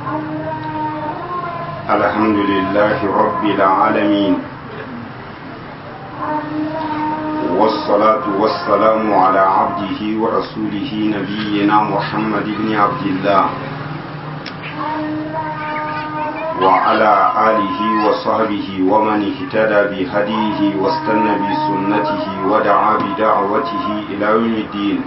الحمد لله رب العالمين والصلاة والسلام على عبده ورسوله نبينا محمد بن عبد الله وعلى آله وصحبه ومن اهتدى بهديه واستنى بسنته ودعا بدعوته إلى يوم الدين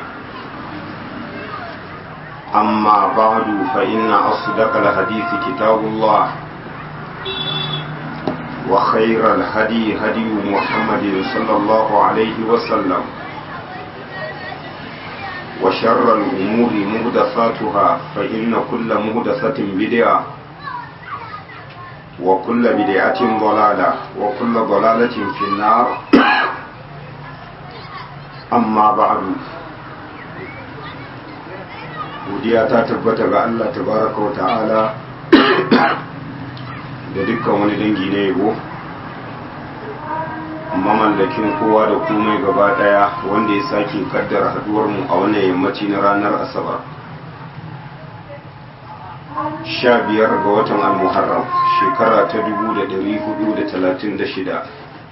أما بعد فإن أصدق الحديث كتاب الله وخير الهدي هدي محمد صلى الله عليه وسلم وشر الأمور مهدثاتها فإن كل مهدثة بدعة وكل بدعة ضلالة وكل ضلالة في النار أما بعد godiya ta tabbata ga Allah tabaraka wa ta'ala da dukkan wani dangi na yabo mamallakin kowa da komai gaba daya wanda ya sake kaddara haduwar mu a wannan yammaci na ranar asabar sha biyar ga watan al-muharram shekara ta dubu da dari hudu da talatin da shida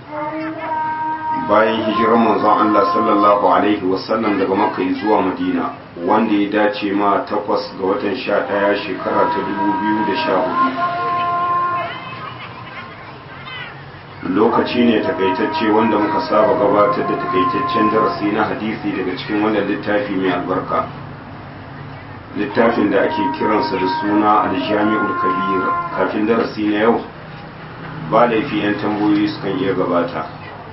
bayan hijirar manzon Allah sallallahu alaihi wasallam daga makka zuwa madina wanda ya dace ma takwas ga watan sha ɗaya shekara ta dubu biyu da sha hudu lokaci ne takaitacce wanda muka saba gabatar da takaitaccen darasi na hadisi daga cikin wannan littafi mai albarka littafin da ake kiransa da suna aljami'ul kabir kafin darasi na yau ba laifi 'yan tambayoyi sukan iya gabata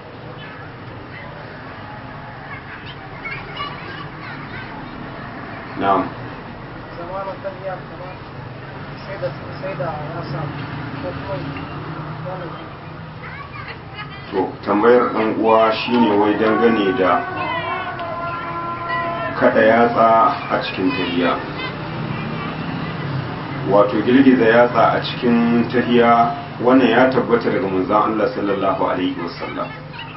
na'am zamanin tafiya kamar sai da sai da ya samu ko kuma wani to tambayar ɗan uwa shine wai dangane da kada yatsa a cikin tahiya wato girgiza yatsa a cikin tahiya wannan ya tabbata daga manzon Allah sallallahu alaihi wasallam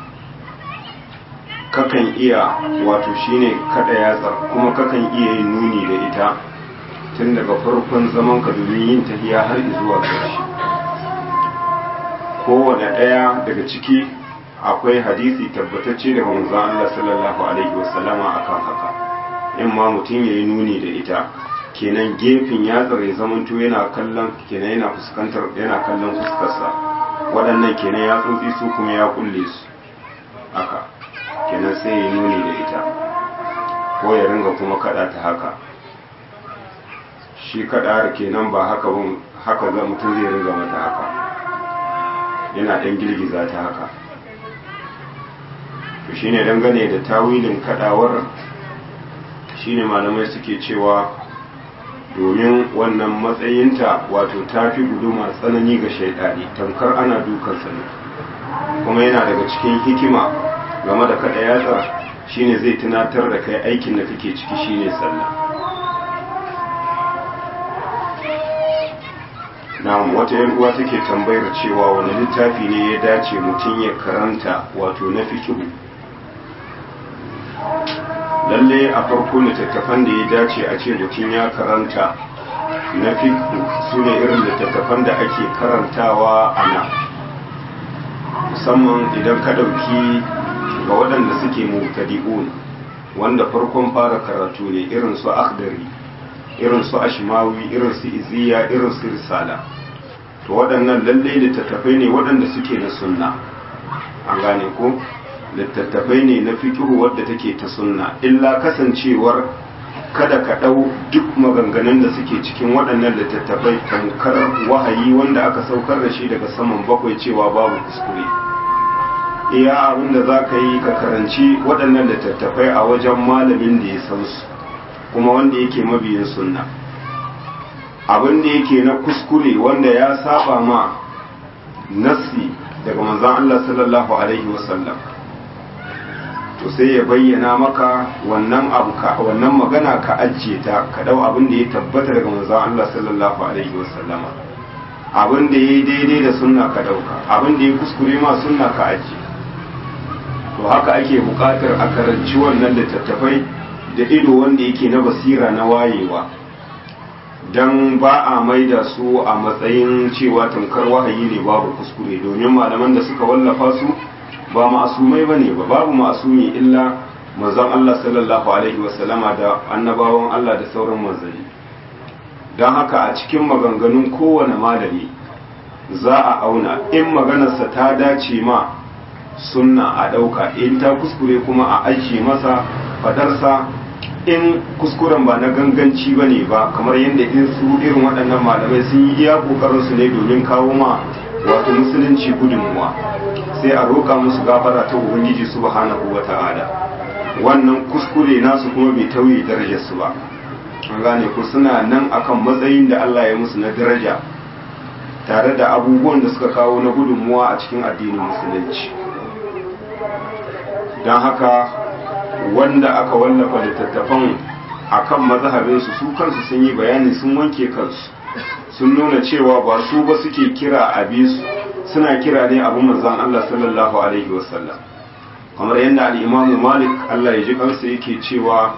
kakan iya wato shine kada yatsar kuma kakan iya yin nuni da ita tun daga farkon zaman ka domin yin tahiya har zuwa ƙarshe kowane ɗaya daga ciki akwai hadisi tabbatacce daga manzon Allah sallallahu alaihi wasallama akan haka in ma mutum ya yi nuni da ita kenan gefen yatsar ya zamanto yana kallon kenan yana fuskantar yana kallon fuskarsa waɗannan kenan yatsotsi su kuma ya kulle su haka kenan sai ya nuni da ita ko ya ringa kuma kada ta haka shi kada kenan ba haka ba haka za mutum zai ringa mata haka yana ɗan girgiza ta haka to shine dangane da tawilin kadawar shine malamai suke cewa domin wannan matsayinta wato ta fi guduma tsanani ga shaidani tamkar ana dukansa ne kuma yana daga cikin hikima game da kada yatsa shine zai tunatar da kai aikin da kake ciki shine sallah na'am wata yan uwa take tambayar cewa wani littafi ne ya dace mutum ya karanta wato na fikihu lalle a farko littattafan da ya dace a ce mutum ya karanta na fikihu su ne irin littattafan da ake karantawa a nan musamman idan ka ɗauki ga waɗanda suke mubtadi'un wanda farkon fara karatu ne irin su akhdari irin su ashmawi irin su iziya irin su risala to waɗannan lalle littattafai ne waɗanda suke na sunna an gane ko littattafai ne na fikihu wadda take ta sunna illa kasancewar kada ka ɗau duk maganganun da suke cikin waɗannan littattafai tamkar wahayi wanda aka saukar da shi daga saman bakwai cewa babu kuskure iya abin da za ka yi ka karanci waɗannan littattafai a wajen malamin da ya san su kuma wanda yake mabiyin sunna abin da yake na kuskure wanda ya saba ma nassi daga manzon Allah sallallahu alaihi wasallam to sai ya bayyana maka wannan abu ka wannan magana ka ajiye ta ka dau abin da ya tabbata daga manzon Allah sallallahu alaihi wasallama abin da yayi daidai da sunna ka dauka abin da ya kuskure ma sunna ka ajiye to haka ake buƙatar a karanci wannan littattafai da ido wanda yake na basira na wayewa don ba a maida su a matsayin cewa tamkar wahayi ne babu kuskure domin malaman da suka wallafa su ba ma'asumai ba ne ba babu ma'asumi illa manzon Allah sallallahu alaihi wasallama da annabawan Allah da sauran manzanni don haka a cikin maganganun kowane malami za a auna in maganarsa ta dace ma sunna a ɗauka in ta kuskure kuma a ajiye masa fadarsa in kuskuren ba na ganganci ba ne ba kamar yadda in su irin waɗannan malamai sun yi iya ƙoƙarinsu ne domin kawo ma wato musulunci gudunmuwa sai a roƙa musu gafara ta ubangiji subhanahu wa ta'ala wannan kuskure nasu kuma bai tauye darajarsu ba an gane ku suna nan akan matsayin da Allah ya musu na daraja tare da abubuwan da suka kawo na gudunmuwa a cikin addinin musulunci don haka wanda aka wallafa littattafan akan mazhabinsu su kansu sun yi bayani sun wanke kansu sun nuna cewa ba su ba suke kira a su suna kira ne abu manzan Allah sallallahu alaihi wasallam kamar yadda al'imamu malik Allah ya ji kansa yake cewa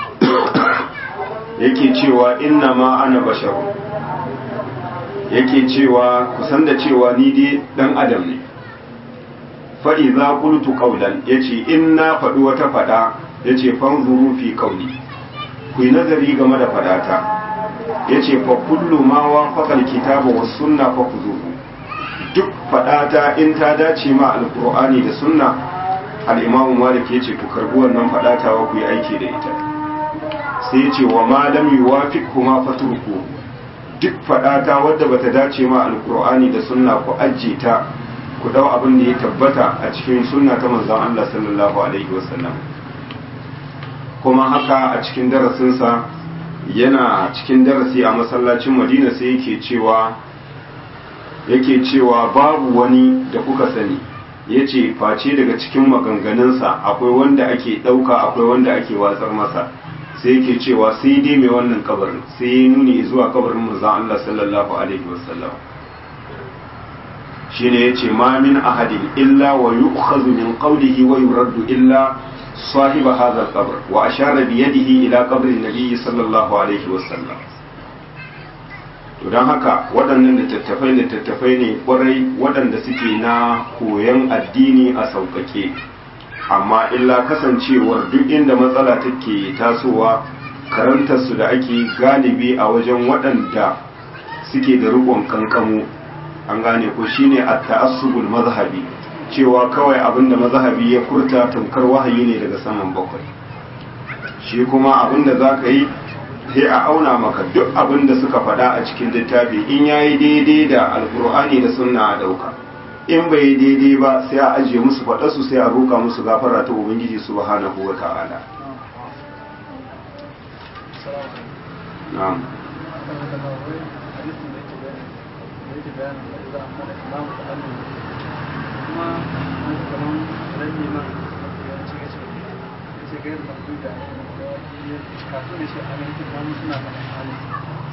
yake cewa inna ma ana basharu yake cewa kusan da cewa ni dai dan adam ne faɗi za kultu ƙaunan ya ce in na faɗi wata faɗa ya ce fanzuru fi ƙauni ku yi nazari game da faɗata ya ce fa kullu ma wa faƙal kitaba wa sunna fa ku duk faɗata in ta dace ma alƙur'ani da sunna al'imamu malik ya ce ku karɓi wannan faɗata wa ku yi aiki da ita sai ya ce wa ma lam yuwafiq kuma faturku duk faɗata wadda bata dace ma alƙur'ani da sunna ku ajiye ta ku dau abin da ya tabbata a cikin sunna ta manzon Allah sallallahu alaihi wasallam kuma haka a cikin darasinsa yana cikin darasi a masallacin Madina sai yake cewa yake cewa babu wani da kuka sani yace face daga cikin maganganunsa akwai wanda ake ɗauka akwai wanda ake watsar masa sai yake cewa sai dai mai wannan kabarin sai ya nuni zuwa kabarin manzon Allah sallallahu alaihi wasallam shine yace ma min ahadin illa wa yu'khadhu min qawlihi wa yuraddu illa صاحب هذا القبر وأشار بيده إلى قبر النبي صلى الله عليه وسلم don haka waɗannan littattafai littattafai ne ƙwarai waɗanda suke na koyon addini a sauƙaƙe amma illa kasancewar duk inda matsala take tasowa karantarsu da ake galibi a wajen waɗanda suke da riƙon kankamu an gane ko shine a ta'assubul mazhabi cewa kawai abinda mazhabi ya furta tamkar wahayi ne daga saman bakwai shi kuma abinda za ka yi sai a auna maka duk abinda suka faɗa a cikin littafi in ya yi daidai da alkur'ani da sunna a ɗauka in bai yi daidai ba sai a ajiye musu faɗarsu sai a roƙa musu gafara ta ubangiji subhanahu wa ta'ala na'am kuma an kaman rabi man yawanci ya ce ya ce gairu mafi da kafin da shi a yankin namu suna faɗin halin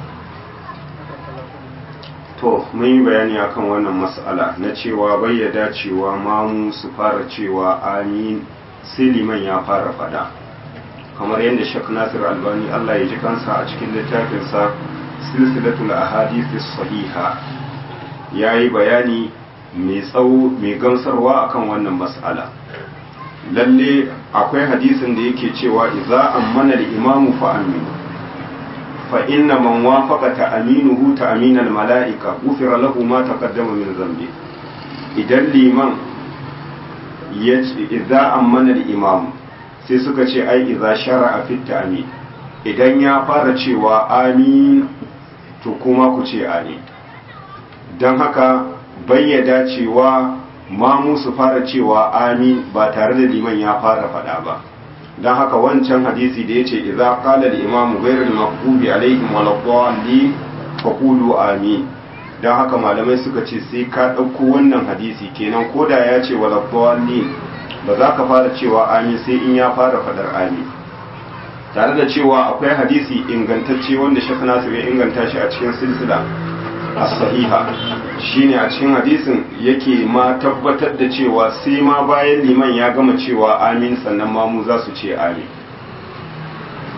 to mun yi bayani akan wannan mas'ala na cewa bai ya dacewa mamu su fara cewa amin sai liman ya fara fada kamar yadda shek nasir albani allah ya ji kansa a cikin littafinsa silsilatul ahadith sahiha ya yi bayani mai tsawo mai gamsarwa akan wannan mas'ala lalle akwai hadisin da yake cewa idza ammana al-imamu fa aminu fa inna man wafaqa ta'minuhu ta'min al-mala'ika ghufira lahu ma taqaddama min dhanbi idan liman yace idza ammana al-imamu sai suka ce ai idza shara'a fi ta'min idan ya fara cewa amin to kuma ku ce amin dan haka bayyada cewa mamu su fara cewa amin ba tare da liman ya fara faɗa ba don haka wancan hadisi da ya ce idza qala al-imamu ghayr al-maghdubi alaihim wa dhalin fa qulu amin don haka malamai suka ce sai ka ɗauko wannan hadisi kenan koda ya ce wa dhalin ba za ka fara cewa amin sai in ya fara faɗar amin tare da cewa akwai hadisi ingantacce wanda Sheikh Nasir ya inganta shi a cikin silsila as-sahiha shine a cikin hadisin yake ma tabbatar da cewa sai ma bayan liman ya gama cewa amin sannan ma mu za su ce amin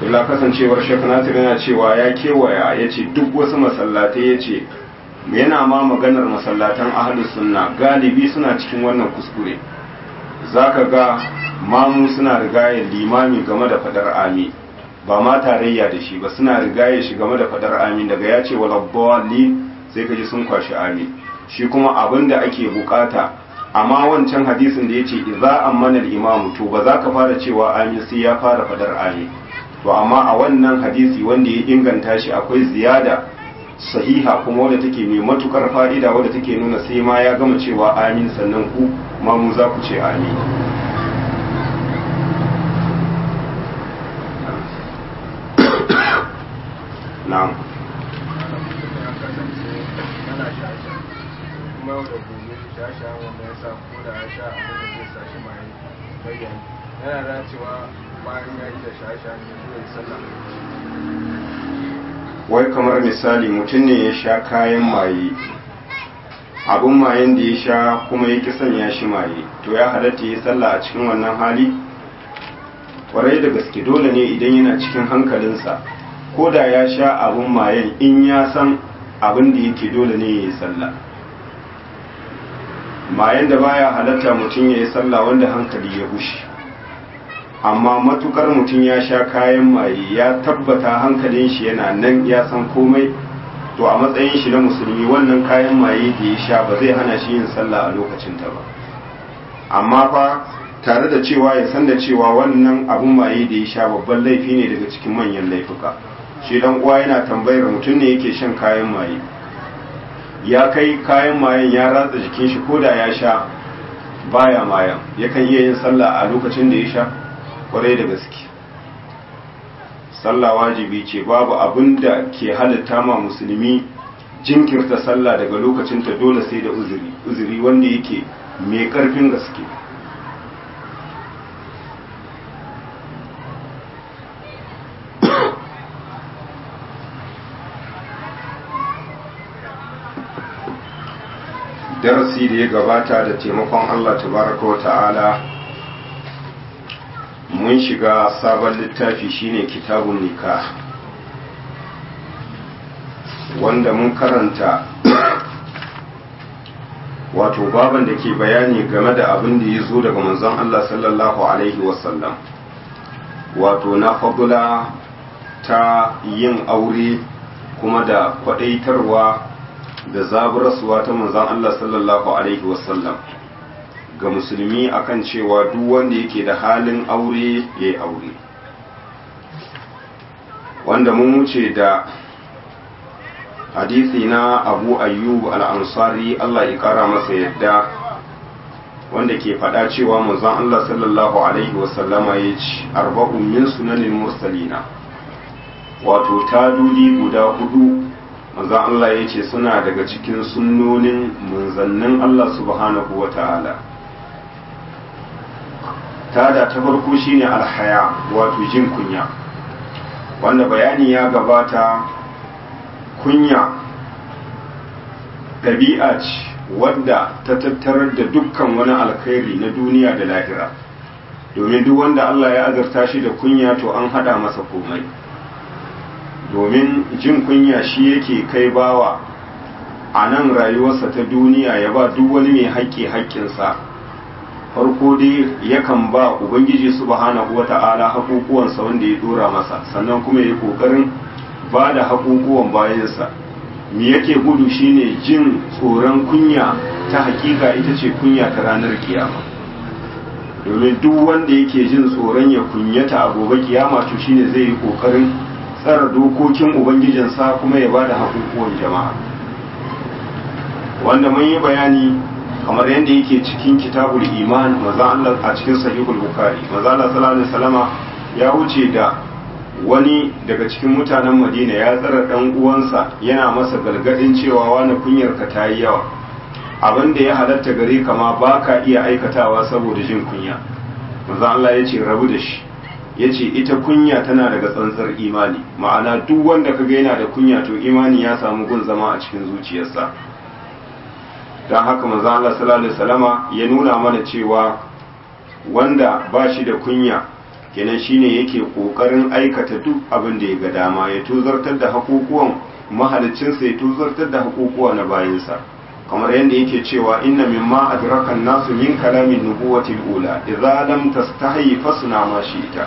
illa kasancewar shek nasir yana cewa ya kewaya ya ce duk wasu masallatai ya ce yana ma maganar masallatan ahalus sunna galibi suna cikin wannan kuskure zaka ga mamu suna rigaye limami game da fadar ami ba ma tarayya da shi ba suna rigaye shi game da fadar amin daga ya ce walabbali sai ka ji sun kwashi amin shi kuma abin da ake bukata amma wancan hadisin da ya ce idza ammana al-imamu to ba za ka fara cewa amin sai ya fara fadar amin to amma a wannan hadisi wanda ya inganta shi akwai ziyada sahiha kuma wadda take mai matukar fa'ida wadda take nuna sai ma ya gama cewa amin sannan ku ma mu za ku ce amin na'am kuma yau da gobe shasha wanda ya sa ko da ya sha abin da zai sa shi mai bayyana yana da cewa bayan ya yi da shasha ne zai sallah wai kamar misali mutum ne ya sha kayan maye abin mayen da ya sha kuma ya ki sanya shi maye to ya halatta ya sallah a cikin wannan hali kwarai da gaske dole ne idan yana cikin hankalinsa ko da ya sha abin mayen in ya san abin da yake dole ne ya yi sallah mayen da baya halatta mutum ya yi sallah wanda hankali ya bushe amma matukar mutum ya sha kayan maye ya tabbata hankalin shi yana nan ya san komai to a matsayin shi na musulmi wannan kayan maye da ya sha ba zai hana shi yin sallah a lokacin ta ba amma fa tare da cewa ya san da cewa wannan abun maye da ya sha babban laifi ne daga cikin manyan laifuka shi dan uwa yana tambayar mutum ne yake shan kayan maye ya kai kayan mayen ya ratsa jikin shi ko da ya sha baya mayan yakan iya yin sallah a lokacin da ya sha kwarai da gaske sallah wajibi ce babu abin da ke halitta ma musulmi jinkirta sallah daga lokacin ta dole sai da uzuri uzuri wanda yake mai karfin gaske darasi da ya gabata da taimakon Allah tabaraka wa ta'ala mun shiga sabon littafi shine kitabun nikah wanda mun karanta wato baban da ke bayani game da abin da ya zo daga manzon Allah sallallahu alaihi wasallam wato na fadula ta yin aure kuma da kwadaitarwa da zaburarsuwa ta manzon Allah sallallahu alaihi wasallam ga musulmi akan cewa duk wanda yake da halin aure ya yi aure wanda mun wuce da hadisi na abu ayyub al'ansari Allah ya kara masa yadda wanda ke faɗa cewa manzon Allah sallallahu alaihi wasallama ya ci arba'un min sunanin mursalina wato taduli guda hudu manzon Allah ya ce suna daga cikin sunnonin munzannin Allah subhanahu wa ta'ala tada ta farko shine alhaya wato jin kunya wanda bayani ya gabata kunya ɗabi'a ce wadda ta tattarar da dukkan wani alkhairi na duniya da lahira domin duk wanda Allah ya azarta shi da kunya to an hada masa komai domin jin kunya shi yake kai bawa a nan rayuwarsa ta duniya ya ba duk wani mai haƙƙi haƙƙinsa farko dai yakan ba ubangiji subhanahu wata'ala haƙuƙuwansa wanda ya dora masa sannan kuma ya yi ƙoƙarin ba da haƙuƙuwan bayansa me yake gudu shine jin tsoron kunya ta hakika ita ce kunya ta ranar kiyama domin duk wanda yake jin tsoron ya kunyata a gobe kiyama to shine zai yi ƙoƙarin tsara dokokin ubangijinsa kuma ya ba da haƙuƙuwan jama'a wanda mun yi bayani kamar yadda yake cikin kitabul iman maza Allah a cikin sahihul bukhari maza Allah sallallahu alaihi wasallama ya wuce da wani daga cikin mutanen Madina ya tsara dan uwansa yana masa galgadin cewa wani kunyar ka tayi yawa abin da ya halatta gare ka ma baka iya aikatawa saboda jin kunya maza Allah ya ce rabu da shi ya ce ita kunya tana daga tsantsar imani ma'ana duk wanda kaga yana da kunya to imani ya samu gun zama a cikin zuciyarsa don haka manzo Allah sallallahu alaihi wasallama ya nuna mana cewa wanda ba shi da kunya kenan shine yake kokarin aikata duk abin da ya ga dama ya tuzartar da hakukuwan mahalicinsa ya tuzartar da hakukuwa na bayansa kamar yadda yake cewa inna mimma adrakan nasu min kalamin nubuwatil ula idza lam tastahi fasna ma shi'ta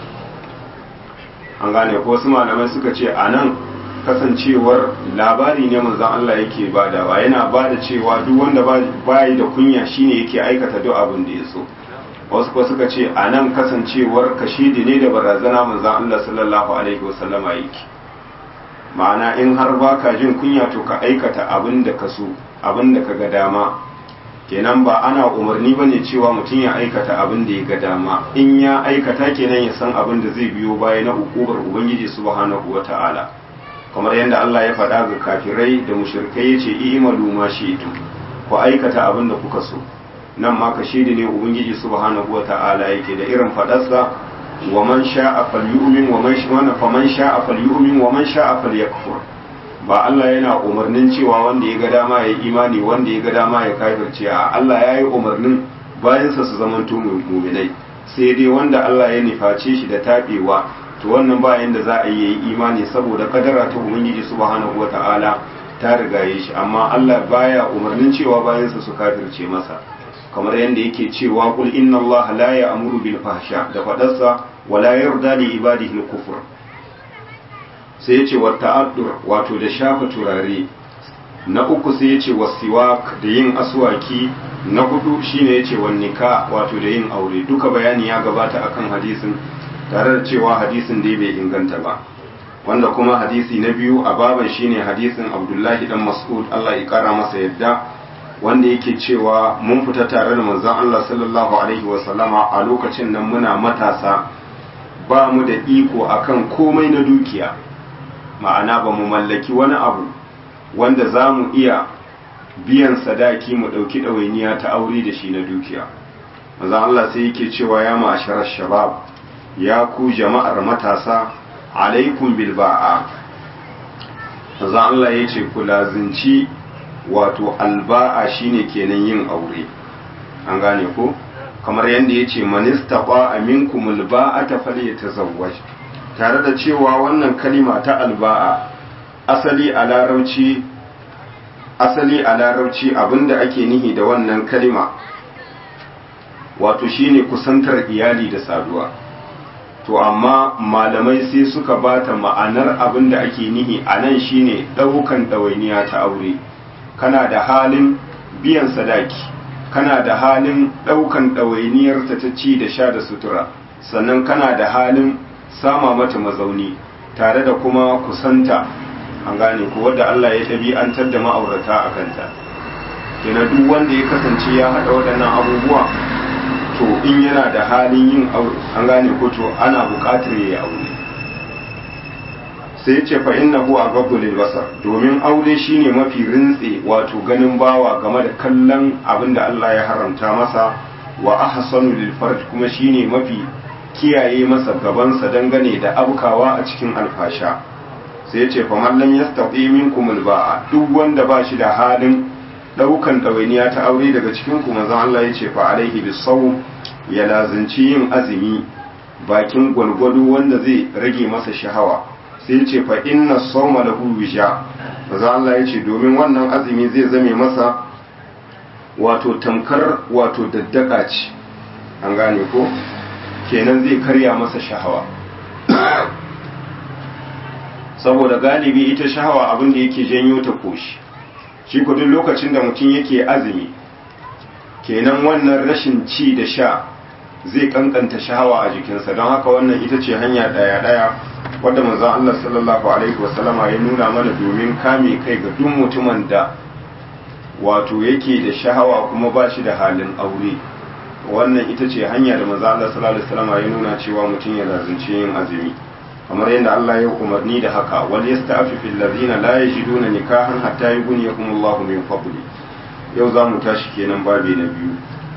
an gane ko wasu malamai suka ce anan kasancewar labari ne manzon Allah yake badawa yana bada cewa duk wanda bayi da kunya shine yake aikata duk abin da ya so wasu ko suka ce anan kasancewar kashidi ne da barazana manzon Allah sallallahu alaihi wasallama yake ma'ana in har baka jin kunya to ka aikata abin da ka so abin da ka ga dama kenan ba ana umarni ba ne cewa mutum ya aikata abin da ya ga dama in ya aikata kenan ya san abin da zai biyo baya na hukumar ubangiji subhanahu wa ta'ala kamar yadda Allah ya faɗa ga kafirai da mushrikai ya ce i'malu ma shi'tum ku aikata abin da kuka so nan ma ka shidi ne ubangiji subhanahu wa ta'ala yake da irin faɗarsa wa man sha'a falyu'min wa man sha'a faman sha'a falyu'min wa man sha'a falyakfur ba Allah yana umarnin cewa wanda ya ga dama ya imani wanda ya ga dama ya kafirce a Allah ya yi umarnin bayansa su zama muminai sai dai wanda Allah ya nuface shi da taɓewa to wannan bayan da za a yi imani saboda kadara ta ubangiji subhanahu wata'ala ta rigaye shi amma Allah baya umarnin cewa bayansa su kafirce masa kamar yadda yake cewa kul inna Allah la ya'muru bil fahsha da fadarsa wala yarda li ibadihi al kufr sai ya ce wa ta'addur wato da shafa turare na uku sai ya ce wa siwak da yin aswaki na hudu shine ya ce wa nika wato da yin aure duka bayani ya gabata akan hadisin tare da cewa hadisin dai bai inganta ba wanda kuma hadisi na biyu a baban shine hadisin abdullahi dan mas'ud Allah ya kara masa yadda wanda yake cewa mun fita tare da manzon Allah sallallahu alaihi wa sallama a lokacin nan muna matasa ba mu da iko akan komai na dukiya ma'ana ba mu mallaki wani abu wanda za mu iya biyan sadaki mu ɗauki ɗawainiya ta aure da shi na dukiya manzon Allah sai yake cewa ya ma'asharar shabab ya ku jama'ar matasa alaikum bil ba'a manzon Allah ya ce ku lazinci wato alba'a shine kenan yin aure an gane ko kamar yadda ya ce manista ba aminkum alba'ata falyatazawwaj tare da cewa wannan kalima ta alba'a asali a larauci asali a larauci abinda ake nihi da wannan kalima wato shine kusantar iyali da saduwa to amma malamai sai suka bata ma'anar abinda ake nihi a nan shine ɗaukan ɗawainiya ta aure kana da halin biyan sadaki kana da halin ɗaukan ɗawainiyarta ta ci da sha da sutura sannan kana da halin sama mata mazauni tare da kuma kusanta an gane ko wadda Allah ya ɗabi'antar da ma'aurata a kanta kina duk wanda ya kasance ya haɗa waɗannan abubuwa to in yana da halin yin aure an gane ko to ana buƙatar ya yi aure sai ya ce fa innahu aghaddu lil basar domin aure shine mafi rintse wato ganin bawa game da kallon abin da Allah ya haramta masa wa ahsanu lil farj kuma shine mafi kiyaye masa gabansa dangane da abkawa a cikin alfasha sai ya ce fa man lam yastati minkum al ba'a duk wanda ba shi da halin daukan ɗawainiya ta aure daga cikin ku manzon Allah ya ce fa alaihi bisawm ya lazanci yin azumi bakin gwalgwado wanda zai rage masa shahawa sai ce fa inna sawma lahu wisha maza Allah ya ce domin wannan azumi zai zame masa wato tamkar wato daddaka ce an gane ko kenan zai karya masa shahawa saboda galibi ita shahawa abin da yake janyo ta koshi shi ko duk lokacin da mutum yake azumi kenan wannan rashin ci da sha zai kankanta shahawa a jikinsa don haka wannan ita ce hanya daya-daya wadda manzon Allah sallallahu alaihi wasallama ya nuna mana domin kame kai ga duk mutumin da wato yake da shahawa kuma ba shi da halin aure wannan ita ce hanya da manzon Allah sallallahu alaihi wasallama ya nuna cewa mutum ya lazunci yin azumi kamar yadda Allah ya umarni da haka wal yasta'fifil ladina la yajiduna nikahan hatta yughniyahumullahu min fadli yau za mu tashi kenan babi na biyu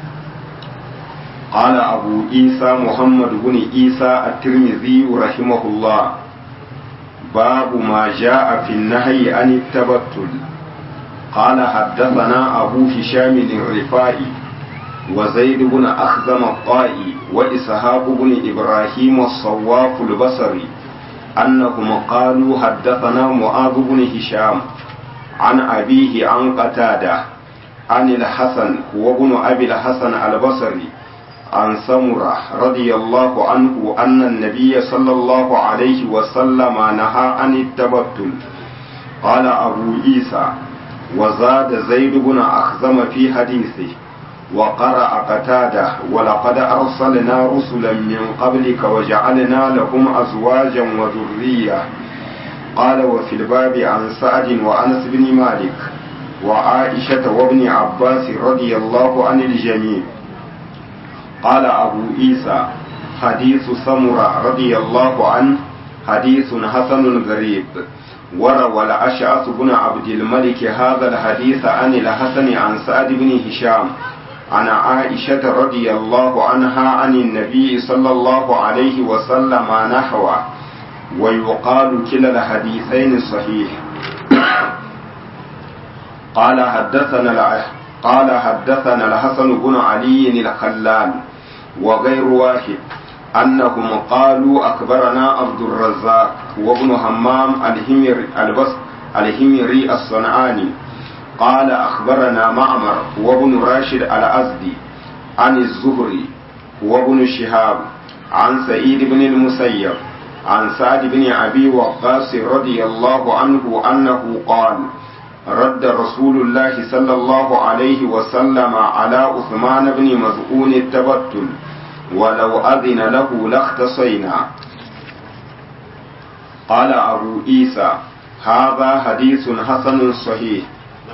قال أبو عيسى محمد بن عيسى الترمذي رحمه الله باب ما جاء في النهي عن التبتل قال حدثنا أبو هشام الرفائي وزيد بن أخزم الطائي وإسحاق بن إبراهيم الصواف البصري أنهم قالوا حدثنا معاذ بن هشام عن أبيه عن قتادة عن الحسن وابن أبي الحسن البصري عن سمرة رضي الله عنه أن النبي صلى الله عليه وسلم نهى عن التبتل قال أبو عيسى وزاد زيد بن أخزم في حديثه وقرأ قتادة ولقد أرسلنا رسلا من قبلك وجعلنا لهم أزواجا وذرية قال وفي الباب عن سعد وأنس بن مالك وعائشة وابن عباس رضي الله عن الجميع قال أبو عيسى حديث سمرة رضي الله عنه حديث حسن غريب وروى الأشعث بن عبد الملك هذا الحديث عن الحسن عن سعد بن هشام عن عائشة رضي الله عنها عن النبي صلى الله عليه وسلم نحوه ويقال كلا الحديثين صحيح قال حدثنا قال حدثنا الحسن بن علي الخلال وغير واحد أنهم قالوا أخبرنا عبد الرزاق وابن همام الهمر البص الهمري الصنعاني قال أخبرنا معمر وابن راشد الأزدي عن الزهري وابن شهاب عن سعيد بن المسيب عن سعد بن أبي وقاص رضي الله عنه أنه قال رد رسول الله صلى الله عليه وسلم على عثمان بن مزعون التبتل ولو أذن له لاختصينا قال أبو عيسى هذا حديث حسن صحيح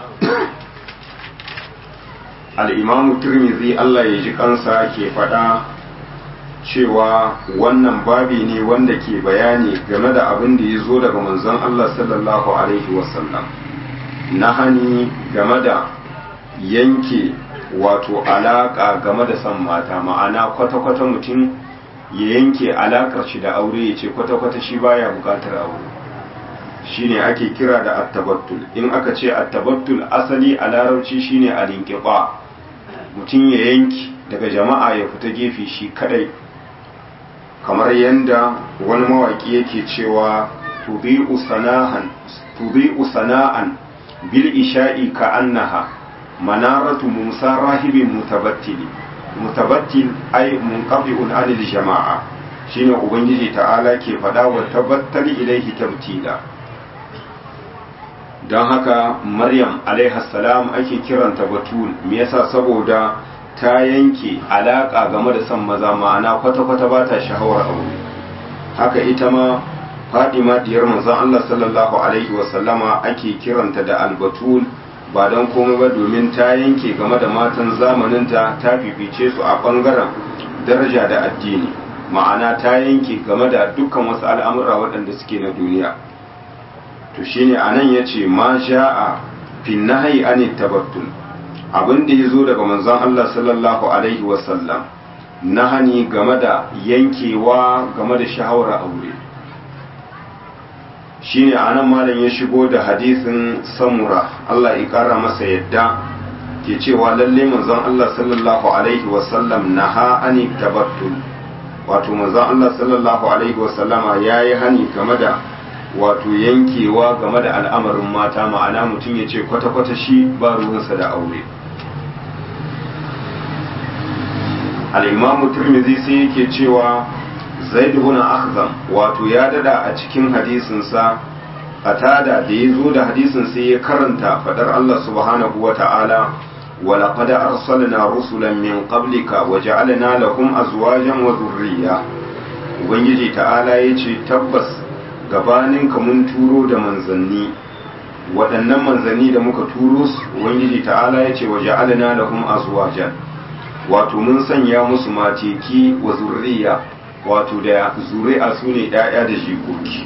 al'imamu turmizi Allah ya ji kansa ke faɗa cewa wannan babi ne wanda ke bayani game da abin da ya zo daga manzon Allah sallallahu Alaihi wasallam na hani game da yanke wato alaƙa game da san mata ma'ana kwata-kwata mutum ya yanke alaƙar shi da aure ya ce kwata-kwata shi baya buƙatar aure shine ake kira da attabattul in aka ce attabattul asali a larabci shine alinqiba mutum ya yanki daga jama'a ya fita gefe shi kadai kamar yanda wani mawaki yake cewa tubi'u sanahan tubi'u sana'an bil isha'i ka annaha manaratu musa rahibin mutabattili mutabattil ay munqabi'un anil jama'a shine ubangiji ta'ala ke fada wa tabattali ilaihi tabtila don haka maryam salam ake kiranta batul me yasa saboda ta yanke alaka game da son maza ma'ana kwata-kwata ba ta shahawar aure haka ita ma fadima diyar manzon Allah sallallahu alaihi wasallama ake kiranta da albatul ba don komai ba domin ta yanke game da matan zamaninta ta fifice su a bangaren daraja da addini ma'ana ta yanke game da dukkan wasu al'amura waɗanda suke na duniya to shine anan yace ma sha'a fi nahyi an tabattul abin da yazo daga manzon Allah sallallahu alaihi wasallam nahani game da yankewa game da shahawar aure shine anan malam ya shigo da hadisin samura Allah ya kara masa yadda ke cewa lalle manzon Allah sallallahu alaihi wasallam naha an tabattul wato manzon Allah sallallahu alaihi wasallama yayi hani game da wato yankewa game da al'amarin mata ma'ana mutum ya ce kwata-kwata shi ba ruwansa da aure al'imamu turmizi sai yake cewa zaid ibn akhzam wato ya dada a cikin hadisinsa qatada da ya zo da hadisin sai ya karanta fadar Allah subhanahu wa ta'ala ولقد أرسلنا رسلا من قبلك وجعلنا لهم أزواجا وذرية ubangiji ta'ala ya ce tabbas gabaninka mun turo da manzanni waɗannan manzanni da muka turo su ubangiji ta'ala ya ce wa ja'alna lahum azwajan wato mun sanya musu mateki wa zurriya wato da zuri'a su ne ɗaya da jikoki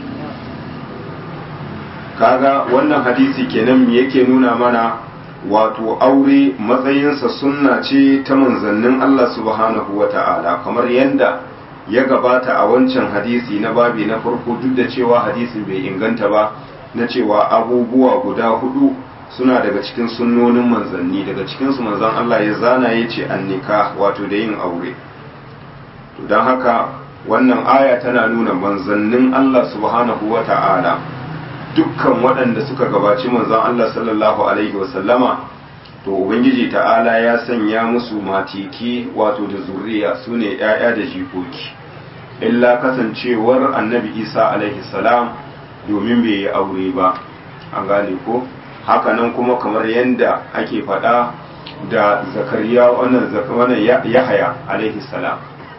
kaga wannan hadisi kenan me yake nuna mana wato aure matsayinsa sunna ce ta manzannin Allah subhanahu wa ta'ala kamar yadda ya gabata a wancan hadisi na babi na farko duk da cewa hadisin bai inganta ba na cewa abubuwa guda hudu suna daga cikin sunnonin manzanni daga cikinsu manzan Allah ya zana ya ce annika wato da yin aure to don haka wannan aya tana nuna manzannin Allah subhanahu wa ta'ala dukkan waɗanda suka gabaci manzan Allah sallallahu alaihi wasallama to ubangiji ta'ala ya sanya musu matiki wato da zuriya su ne 'ya'ya da jikoki illa kasancewar annabi isa alaihi salam domin bai yi aure ba an gane ko hakanan kuma kamar yadda ake faɗa da zakariya wannan wannan yahaya alaihi salam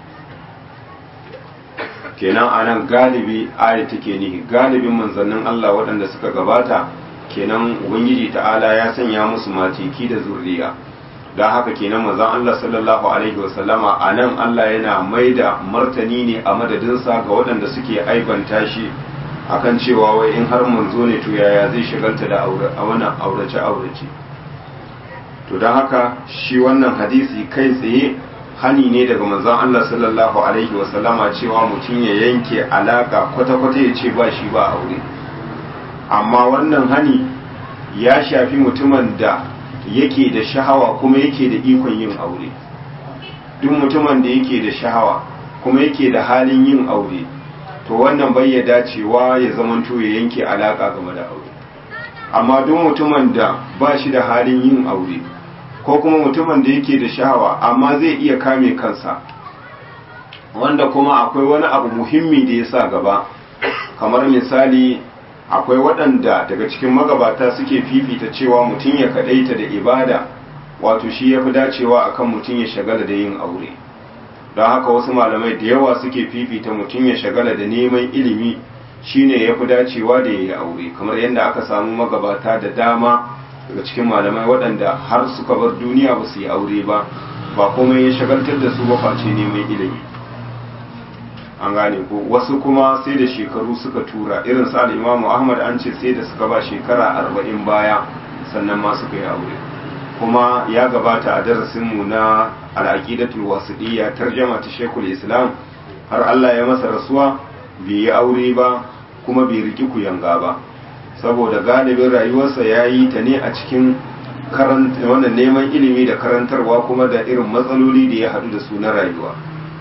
kenan anan galibi aya take nihi galibin manzannin Allah waɗanda suka gabata kenan ubangiji ta'ala ya sanya musu matiki da zurriya don haka kenan manzon Allah sallallahu alaihi wasallama a nan Allah yana maida martani ne a madadinsa ga waɗanda suke aibanta shi akan cewa wai in har manzo ne to yaya zai shigalta da a wannan aurace aurace to don haka shi wannan hadisi kai tsaye hani ne daga manzon Allah sallallahu alaihi wasallama cewa mutum ya yanke alaka kwata-kwata ya ce ba shi ba aure amma wannan hani ya shafi mutumin da yake da shahawa kuma yake da ikon yin aure duk mutumin da yake da shahawa kuma yake da halin yin aure to wannan bai ya dacewa ya zamanto ya yanke alaka game da aure amma duk mutumin da ba shi da halin yin aure ko kuma mutumin da yake da shahawa amma zai iya kame kansa wanda kuma akwai wani abu muhimmi da ya sa gaba kamar misali akwai waɗanda daga cikin magabata suke fifita cewa mutum ya kaɗaita da ibada wato shi ya fi dacewa akan mutum ya shagala da yin aure don haka wasu malamai da yawa suke fifita mutum ya shagala da neman ilimi shine ya fi dacewa da ya yi aure kamar yadda aka samu magabata da dama daga cikin malamai waɗanda har suka bar duniya ba su yi aure ba ba komai ya shagaltar da su ba face neman ilimi an gane ko wasu kuma sai da shekaru suka tura irin sa da imamu ahmad an ce sai da suka ba shekara arba'in baya sannan ma suka yi aure kuma ya gabata a darasinmu na al'aqidatul wasiɗiyya tarjama ta shekul islam har allah ya masa rasuwa bai yi aure ba kuma bai riki kuyanga ba saboda galibin rayuwarsa ya yi ta ne a cikin wannan neman ilimi da karantarwa kuma da irin matsaloli da ya haɗu da su na rayuwa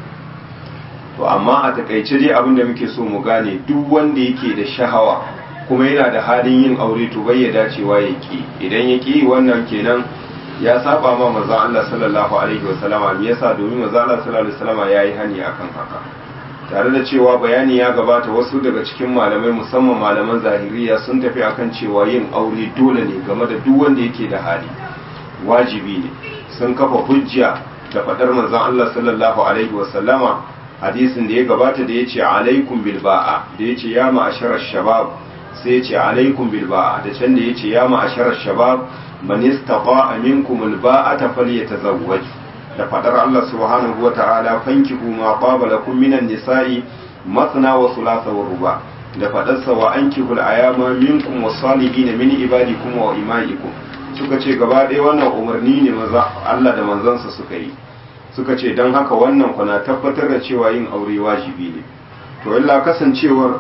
to amma a takaice dai abin da muke so mu gane duk wanda yake da shahawa kuma yana da halin yin aure to bai ya dacewa ya ki idan ya ki wannan kenan ya saba ma manzo Allah sallallahu alaihi wasallama me yasa domin manzo Allah sallallahu alaihi wasallama yayi hani akan haka tare da cewa bayani ya gabata wasu daga cikin malamai musamman malaman zahiriya sun tafi akan cewa yin aure dole ne game da duk wanda yake da hali wajibi ne sun kafa hujja da faɗar manzon Allah sallallahu alaihi wasallama hadisin da ya gabata da ya ce alaikum bil ba'a da ya ce ya ma'asharar shabab sai ya ce alaikum bil ba'a da can da ya ce ya ma'asharar shabab man istata'a minkum al ba'ata falyatazawwaj da fadar Allah subhanahu wata'ala fankihu ma qaba lakum minan nisa'i mathna wa thulatha wa ruba da fadar sa wa ankihul ayama minkum was-salihin min ibadikum wa imaikum suka ce gaba ɗaya wannan umarni ne maza Allah da manzansa suka yi suka ce don haka wannan kuna tabbatar da cewa yin aure wajibi ne to illa kasancewar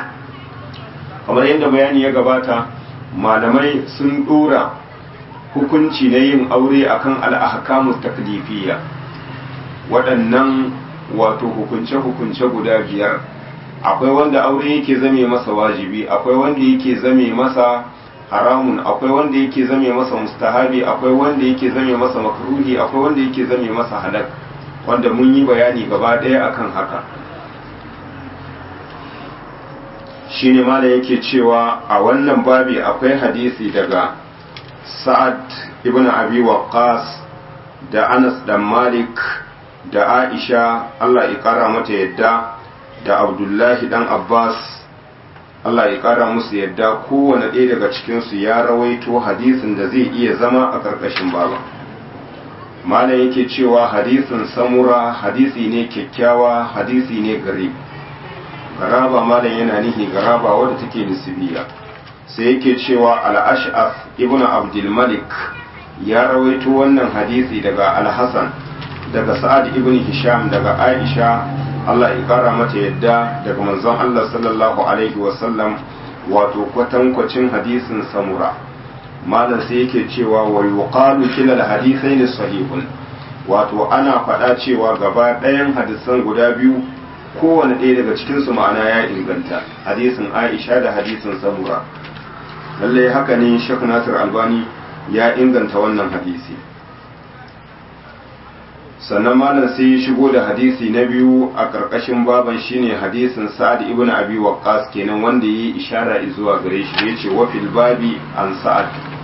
kamar yadda bayani ya gabata malamai sun dora hukunci na yin aure akan al'ahkamus taklifiyya waɗannan wato hukunce-hukunce guda biyar akwai wanda aure yake zame masa wajibi akwai wanda yake zame masa haramun akwai wanda yake zame masa mustahabi akwai wanda yake zame masa makruhi akwai wanda yake zame masa halak wanda mun yi bayani gaba ɗaya akan haka shine mala yake cewa a wannan babi akwai hadisi daga sa'ad ibn abi waqqas da anas dan malik da aisha Allah ya kara mata yadda da abdullahi dan abbas Allah ya ƙara musu yadda kowane ɗaya daga cikinsu ya rawaito hadisin da zai iya zama a ƙarƙashin baba malam yake cewa hadisin samura hadisi ne kyakkyawa hadisi ne gari garaba malam yana nihi garaba wadda take nisbiya sai yake cewa al-ash'af ibnu abdul malik ya rawaito wannan hadisi daga al-hasan daga sa'ad ibn hisham daga aisha Allah ya kara mata yadda daga manzon Allah sallallahu alaihi wasallam wato kwatankwacin hadisin samura malam sai yake cewa wa yuqalu kila al-hadithaini sahihun wato ana faɗa cewa gaba ɗayan hadisan guda biyu kowane ɗaya daga cikinsu ma'ana ya inganta hadisin aisha da hadisin samura lallai haka ne shek nasir albani ya inganta wannan hadisi sannan malam sai ya shigo da hadisi na biyu a ƙarƙashin baban shine hadisin sa'ad ibn abi waqqas kenan wanda yayi ishara zuwa gare shi yace wa fil babi an sa'ad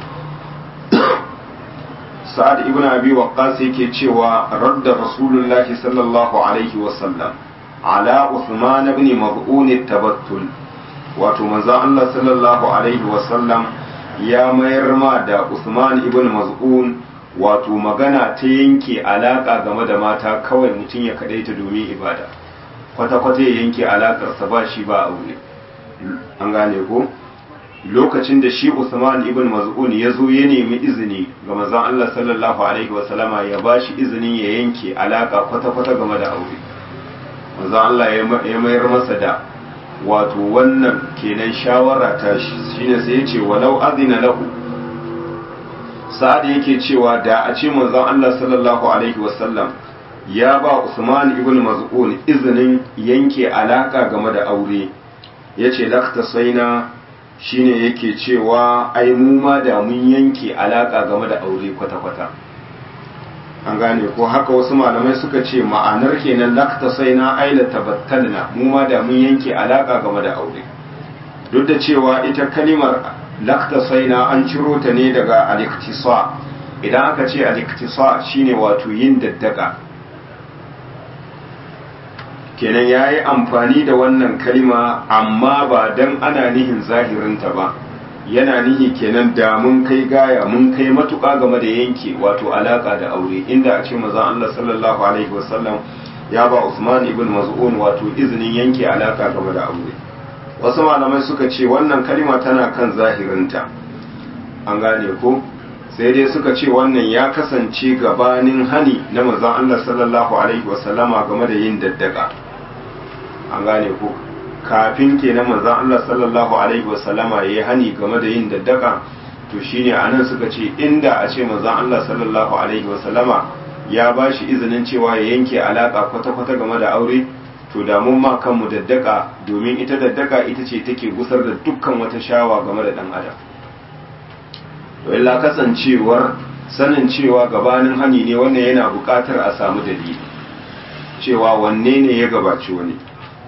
sa'ad ibn abi waqqas yake cewa radda rasulullahi sallallahu alaihi wa sallam ala uthman ibn maz'un tabattul wato manzo Allah sallallahu alaihi wa sallam ya mayar ma da Usman ibn Maz'un wato magana ta yanke alaka game da mata kawai mutum ya kadaita domin ibada kwata-kwata ya yanke alakarsa ba shi ba aure an gane ko lokacin da shi Usman ibn Maz'un ya zo ya nemi izini ga manzon Allah sallallahu alaihi wasallama ya ba shi izinin ya yanke alaka kwata-kwata game da aure manzon Allah ya mayar masa da wato wannan kenan shawara ta shine sai ya ce walau azina lahu sa'ad yake cewa da a ce manzon Allah sallallahu alaihi wasallam ya ba Usman ibn Maz'un izinin yanke alaka game da aure yace lakta saina shine yake cewa ai mu ma da mun yanke alaka game da aure kwata-kwata an gane ko haka wasu malamai suka ce ma'anar kenan lakta saina ai la tabattalna mu ma da mun yanke alaka game da aure duk da cewa ita kalimar lakta saina an ciro ta ne daga al-iktisa idan aka ce al-iktisa shine wato yin daddaka kenan ya yi amfani da wannan kalima amma ba don ana nihin zahirinta ba yana nihi kenan da mun kai gaya mun kai matuƙa game da yanke wato alaƙa da aure inda a ce maza Allah sallallahu alaihi wasallam ya ba Usman ibn Maz'un wato izinin yanke alaƙa game da aure wasu malamai suka ce wannan kalima tana kan zahirinta an gane ko sai dai suka ce wannan ya kasance gabanin hani na manzon Allah sallallahu alaihi wasallama game da yin daddaka an gane ko kafin kenan manzon Allah sallallahu alaihi wasallama yayi hani game da yin daddaka to shine anan suka ce inda a ce manzon Allah sallallahu alaihi wasallama ya bashi izinin cewa ya yanke alaka kwata-kwata game da aure to da mun ma kanmu daddaka domin ita daddaka ita ce take gusar da dukkan wata shawa game da dan adam to illa kasancewar sanin cewa gabanin hani ne wannan yana buƙatar a samu dalili cewa wanne ne ya gabaci wani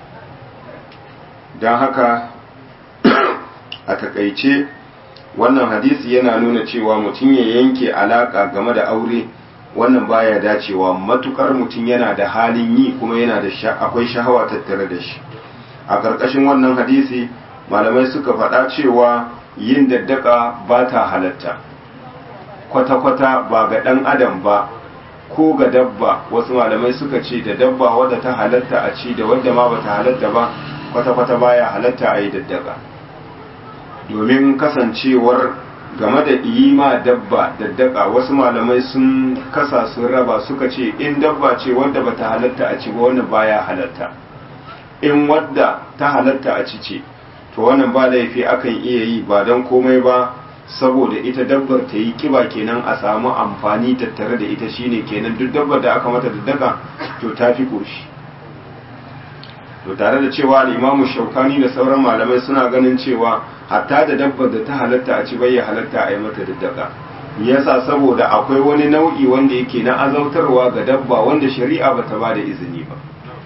don haka a takaice wannan hadisi yana nuna cewa mutum ya yanke alaka game da aure wannan baya dacewa matukar mutum yana da halin yi kuma yana da akwai shahawa tattare da shi a ƙarƙashin wannan hadisi malamai suka faɗa cewa yin daddaka ba ta halatta kwata-kwata ba ga ɗan adam ba ko ga dabba wasu malamai suka ce da dabba wadda ta halatta a ci da wadda ma ba ta halatta ba kwata-kwata baya halatta a yi daddaka domin kasancewar game da ima dabba daddaka wasu malamai sun kasa sun raba suka ce in dabba ce wadda ba ta halatta a ci ba wannan baya halatta in wadda ta halatta a ci ce to wannan ba laifi akan iya yi ba don komai ba saboda ita dabbar ta yi kiba kenan a samu amfani tattare da ita shine kenan duk dabbar da aka mata daddaka to ta fi koshi to tare da cewa al'imamu shaukani da sauran malamai suna ganin cewa hatta da dabbar da ta halatta a ci bai ya halatta a yi mata daddaka yasa saboda akwai wani nau'i wanda yake na azautarwa ga dabba wanda shari'a bata ba da izini ba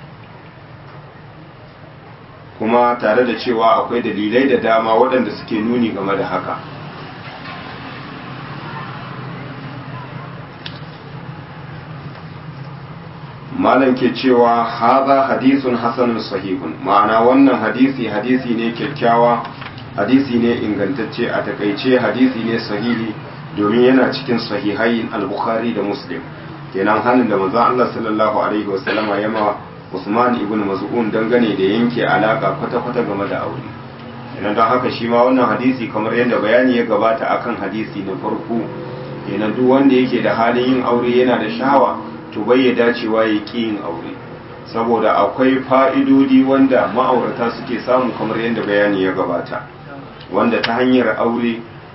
kuma tare da cewa akwai dalilai da dama waɗanda suke nuni game da haka malam ke cewa haza hadisun hasanun sahihun ma'ana wannan hadisi hadisi ne kyakkyawa hadisi ne ingantacce a takaice hadisi ne sahihi domin yana cikin sahihai al-bukhari da muslim kenan hannun da manzon Allah sallallahu alaihi wasallama ya ma Usman ibn Maz'un dangane da yanke alaka kwata-kwata game da aure kenan don haka shi ma wannan hadisi kamar yadda bayani ya gabata akan hadisi na farko kenan duk wanda yake da halin yin aure yana da shahawa to bai ya dacewa ya ƙi yin aure saboda akwai fa'idodi wanda ma'aurata suke samu kamar yadda bayani ya gabata wanda ta hanyar aure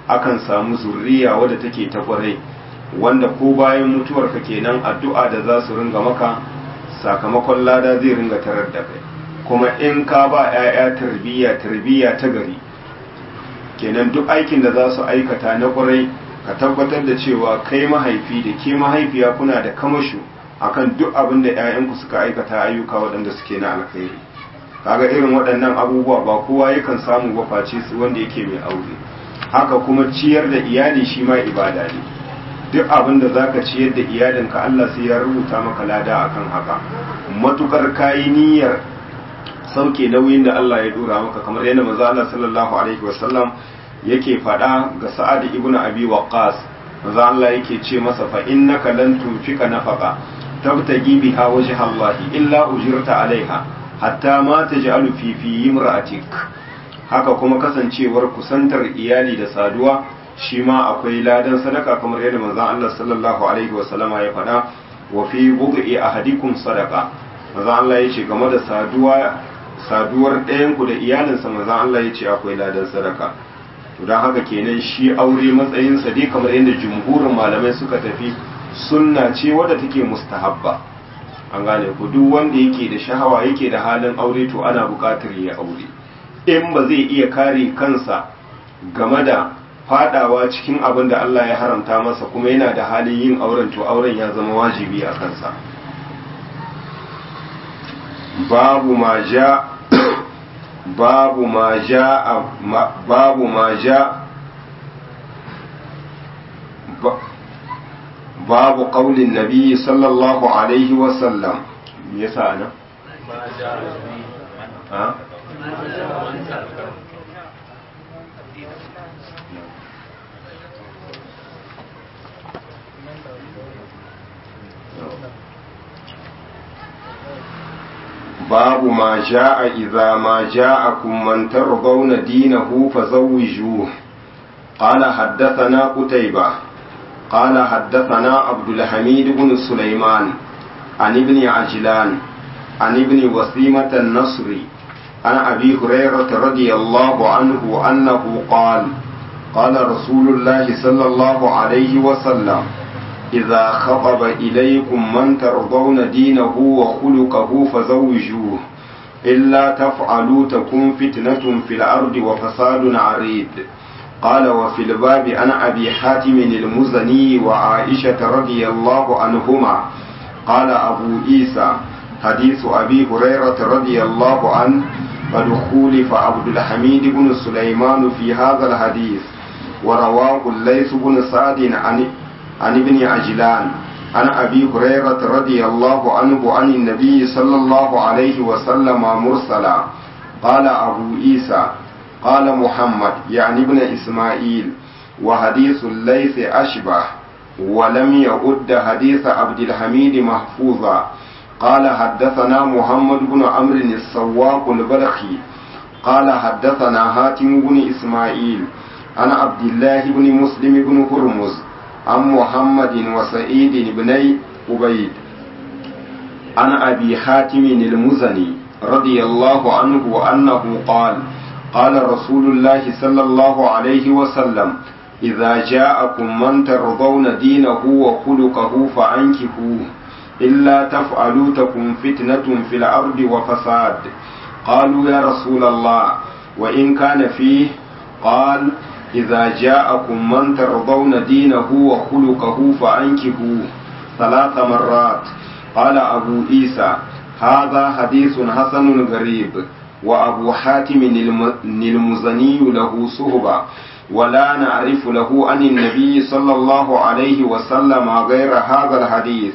akan samu zurriya wadda take ta kwarai wanda ko bayan mutuwarka kenan addu'a da za su ringa maka sakamakon lada zai ringa tarar da kai kuma in ka ba 'ya'ya tarbiyya tarbiyya ta gari kenan duk aikin da za su aikata na kwarai ka tabbatar da cewa kai mahaifi da ke mahaifiya kuna da kamashu akan duk abin da 'ya'yanku suka aikata ayyuka waɗanda suke na alkhairi kaga irin waɗannan abubuwa ba kowa yakan samu ba face su wanda yake mai aure haka kuma ciyar da iyali shi ma ibada ne duk abin da zaka ciyar da iyalinka Allah sai ya rubuta maka lada akan haka matukar kayi niyyar sauke nauyin da Allah ya dora maka kamar yadda manzo Allah sallallahu alaihi wasallam yake faɗa ga Sa'ad ibn Abi Waqqas manzo Allah yake ce masa fa innaka lan tunfika nafaqa tabtagi biha wajha Allah illa ujirta alaiha hatta ma taj'alu fi fi imra'atik haka kuma kasancewar kusantar iyali da saduwa shi ma akwai ladan sadaka kamar yadda manzo Allah sallallahu alaihi wasallama ya faɗa wa fi bud'i ahadikum sadaqa manzo Allah yace game da saduwa saduwar ɗayanku da iyalinsa maza Allah ya ce akwai ladan sadaka to don haka kenan shi aure matsayinsa dai kamar yadda jumhurin malamai suka tafi sunna ce wadda take mustahabba an gane ku duk wanda yake da shahawa yake da halin aure to ana buƙatar ya aure in ba zai iya kare kansa game da fadawa cikin abin da Allah ya haramta masa kuma yana da halin yin auren to auren ya zama wajibi a kansa babu ma ja babu ma ja babu ma ja babu qaulin nabi sallallahu alaihi wasallam me yasa ana ha باب ما جاء إذا ما جاءكم من ترضون دينه فزوجوه قال حدثنا قتيبة قال حدثنا عبد الحميد بن سليمان عن ابن عجلان عن ابن وسيمة النصري عن أبي هريرة رضي الله عنه أنه قال قال رسول الله صلى الله عليه وسلم إذا خطب إليكم من ترضون دينه وخلقه فزوجوه إلا تفعلوا تكون فتنة في الأرض وفساد عريض قال وفي الباب عن أبي حاتم المزني وعائشة رضي الله عنهما قال أبو عيسى حديث أبي هريرة رضي الله عنه قد خولف عبد الحميد بن سليمان في هذا الحديث ورواه الليث بن سعد عن عن ابن عجلان عن أبي هريرة رضي الله عنه عن النبي صلى الله عليه وسلم مرسلا قال أبو عيسى قال محمد يعني ابن إسماعيل وحديث الليث أشبه ولم يعد حديث عبد الحميد محفوظا قال حدثنا محمد بن عمرو السواق البلخي قال حدثنا هاتم بن إسماعيل عن عبد الله بن مسلم بن هرمز عن محمد وسعيد بن عبيد عن أبي حاتم المزني رضي الله عنه أنه قال قال رسول الله صلى الله عليه وسلم إذا جاءكم من ترضون دينه وخلقه فأنكحوه إلا تفعلوا تكن فتنة في الأرض وفساد قالوا يا رسول الله وإن كان فيه قال إذا جاءكم من ترضون دينه وخلقه فأنكحوه ثلاث مرات قال أبو عيسى هذا حديث حسن غريب وأبو حاتم المزني له صهبة ولا نعرف له عن النبي صلى الله عليه وسلم غير هذا الحديث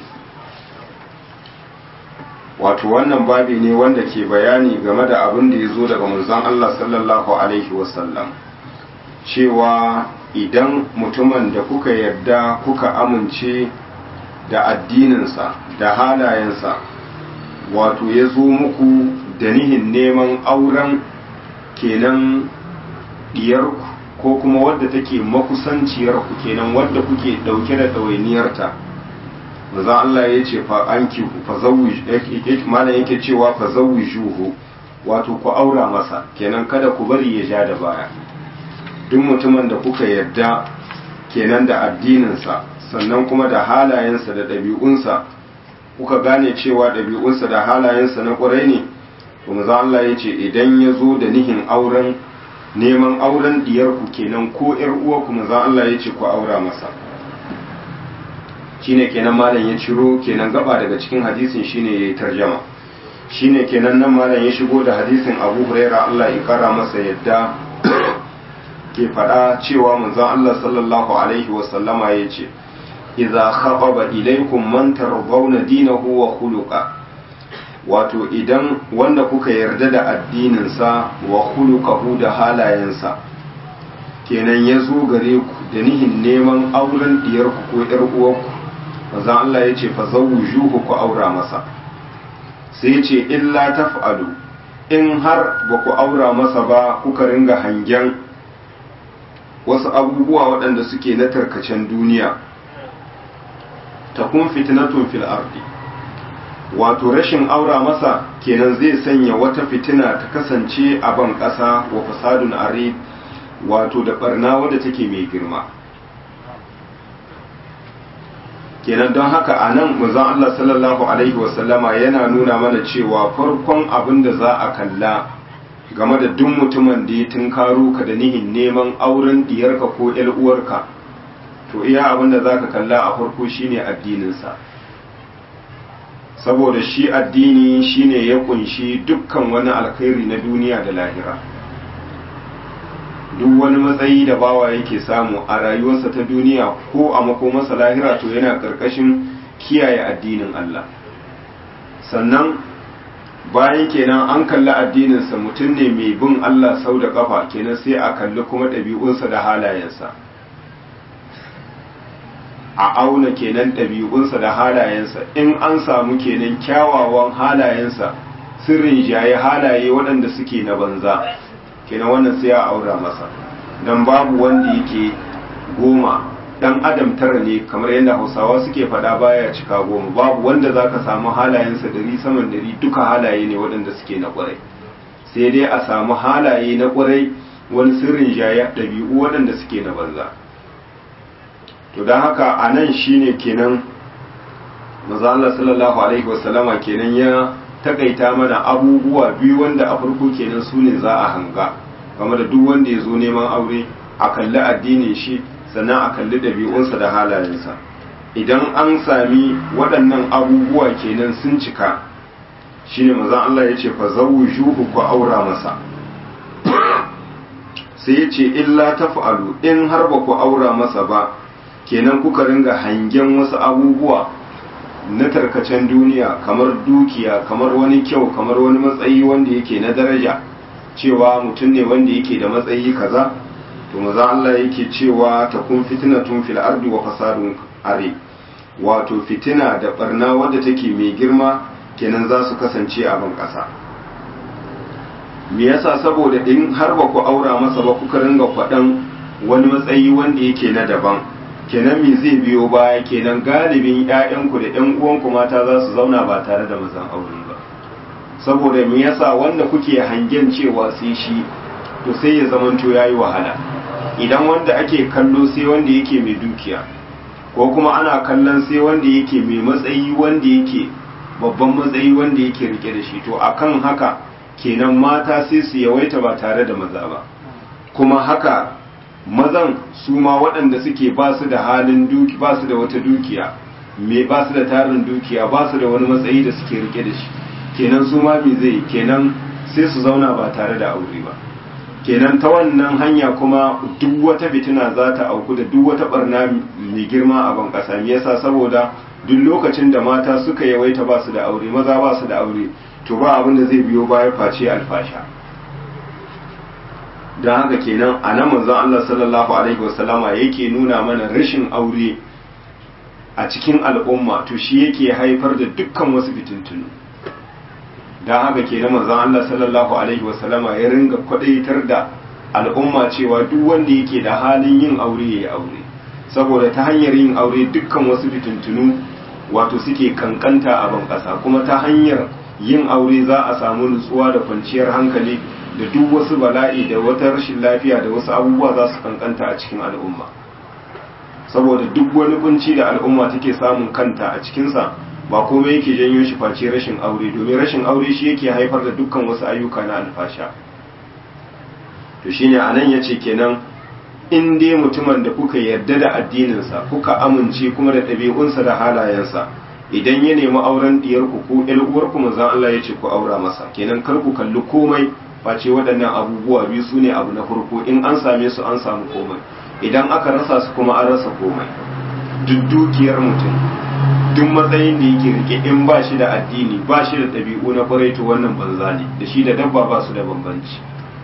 wato wannan babi ne wanda ke bayani game da abin da ya zo daga manzon Allah sallallahu alaihi wasallam cewa idan mutumin da kuka yarda kuka amince da addininsa da halayensa wato ya zo muku da nihin neman auren kenan diyarku ko kuma wadda take makusanciyarku kenan wadda kuke dauke da ɗawainiyarta manzon Allah ya ce fa anki fa zawij malam yake cewa fa zawijuhu wato ku aura masa kenan kada ku bari ya ja da baya duk mutumin da kuka yarda kenan da addininsa sannan kuma da halayensa da ɗabi'unsa kuka gane cewa ɗabi'unsa da halayensa na ƙwarai ne to maza Allah ya ce idan ya zo da nihin auren neman auren diyarku kenan ko ‘yar uwarku maza Allah ya ce ku aura masa shine kenan malam ya ciro kenan gaba daga cikin hadisin shine ya yi tarjama shine kenan nan malam ya shigo da hadisin abu huraira Allah ya kara masa yadda ke faɗa cewa manzon Allah sallallahu alaihi wasallama ya ce idza khababa ilaykum man tardawna dinahu wa khuluqa wato idan wanda kuka yarda da addininsa wa khuluquhu da halayensa kenan ya zo gare ku da nihin neman auren diyarku ko yar uwarku manzon Allah ya ce fa zawjuhu ku aura masa sai ce illa taf'alu in har ba ku aura masa ba kuka ringa hangen wasu abubuwa waɗanda suke na tarkacen duniya ta kun fitinatun fil ardi wato rashin aura masa kenan zai sanya wata fitina ta kasance a ban ƙasa wa fasadun are wato da barna wadda take mai girma kenan don haka a nan manzon Allah sallallahu alaihi wasallama yana nuna mana cewa farkon abin da za a kalla game da duk mutumin da ya tunkaro ka da nihin neman auren diyarka ko ƴar uwarka to iya abin da za ka kalla a farko shine addininsa saboda shi addini shine ya kunshi dukkan wani alkhairi na duniya da lahira duk wani matsayi da bawa yake samu a rayuwarsa ta duniya ko a makomarsa lahira to yana ƙarƙashin kiyaye addinin Allah sannan bayan kenan an kalli addininsa mutum ne mai bin Allah sau da ƙafa kenan sai a kalli kuma ɗabi'unsa da halayensa a auna kenan ɗabi'unsa da halayensa in an samu kenan kyawawan halayensa sirrin jaye halaye waɗanda suke na banza kenan wannan sai a aura masa don babu wanda yake goma dan adam tara ne kamar yadda hausawa suke faɗa baya cika goma babu wanda za ka samu halayensa dari saman dari duka halaye ne waɗanda suke na ƙwarai sai dai a samu halaye na ƙwarai wani sirrin jaya ɗabi'u waɗanda suke na banza to don haka a nan shine kenan maza Allah sallallahu alaihi wasallama kenan ya takaita mana abubuwa biyu wanda a farko kenan su ne za a hanga game da duk wanda ya zo neman aure a kalli addinin shi sannan a kalli ɗabi'unsa da halayensa idan an sami waɗannan abubuwa kenan sun cika shine maza Allah ya ce fa zawjuhu ku aura masa sai ya ce illa taf'alu in har ba ku aura masa ba kenan kuka ringa hangen wasu abubuwa na tarkacen duniya kamar dukiya kamar wani kyau kamar wani matsayi wanda yake na daraja cewa mutum ne wanda yake da matsayi kaza to maza Allah yake cewa ta kun fitina tun fil ardi wa fasadun are wato fitina da barna wadda take mai girma kenan za su kasance a ban kasa me yasa saboda in har ba ku aura masa ba kuka ringa faɗan wani matsayi wanda yake na daban kenan me zai biyo baya kenan galibin ƴaƴanku da ƴan uwanku mata za su zauna ba tare da mazan aure ba saboda me yasa wanda kuke hangen cewa sai shi to sai ya zamanto yayi wahala idan wanda ake kallo sai wanda yake mai dukiya ko kuma ana kallon sai wanda yake mai matsayi wanda yake babban matsayi wanda yake rike da shi to akan haka kenan mata sai su yawaita ba tare da maza ba kuma haka mazan su ma waɗanda suke ba su da halin duki ba su da wata dukiya me ba su da tarin dukiya ba su da wani matsayi da suke rike da shi kenan su ma me zai kenan sai su zauna ba tare da aure ba kenan ta wannan hanya kuma duk wata fitina za ta auku da duk wata barna mai girma a ban ƙasa me yasa saboda duk lokacin da mata suka yawaita ba su da aure maza ba su da aure to ba abin da zai biyo baya face alfasha don haka kenan a nan manzon Allah sallallahu alaihi wasallama yake nuna mana rashin aure a cikin al'umma to shi yake haifar da dukkan wasu fitintunu don haka kenan manzon Allah sallallahu alaihi wasallama ya ringa kwadaitar da al'umma cewa duk wanda yake da halin yin aure ya yi aure saboda ta hanyar yin aure dukkan wasu fitintunu wato suke kankanta a ban ƙasa kuma ta hanyar yin aure za a samu nutsuwa da kwanciyar hankali da duk wasu bala'i da wata rashin lafiya da wasu abubuwa za su kankanta a cikin al'umma saboda duk wani kunci da al'umma take samun kanta a cikinsa ba komai yake janyo shi face rashin aure domin rashin aure shi yake haifar da dukkan wasu ayyuka na alfasha to shine anan yace kenan in dai mutumin da kuka yarda da addininsa kuka amince kuma da ɗabi'unsa da halayensa idan ya nemi auren diyarku ko ƴar uwarku manzon Allah ya ce ku aura masa kenan kar ku kalli komai face waɗannan abubuwa biyu su ne abu na farko in an same su an samu komai idan aka rasa su kuma an rasa komai duk dukiyar mutum duk matsayin da yake rike in ba shi da addini ba shi da ɗabi'u na kwarai to wannan banza ne da shi da dabba ba su da bambanci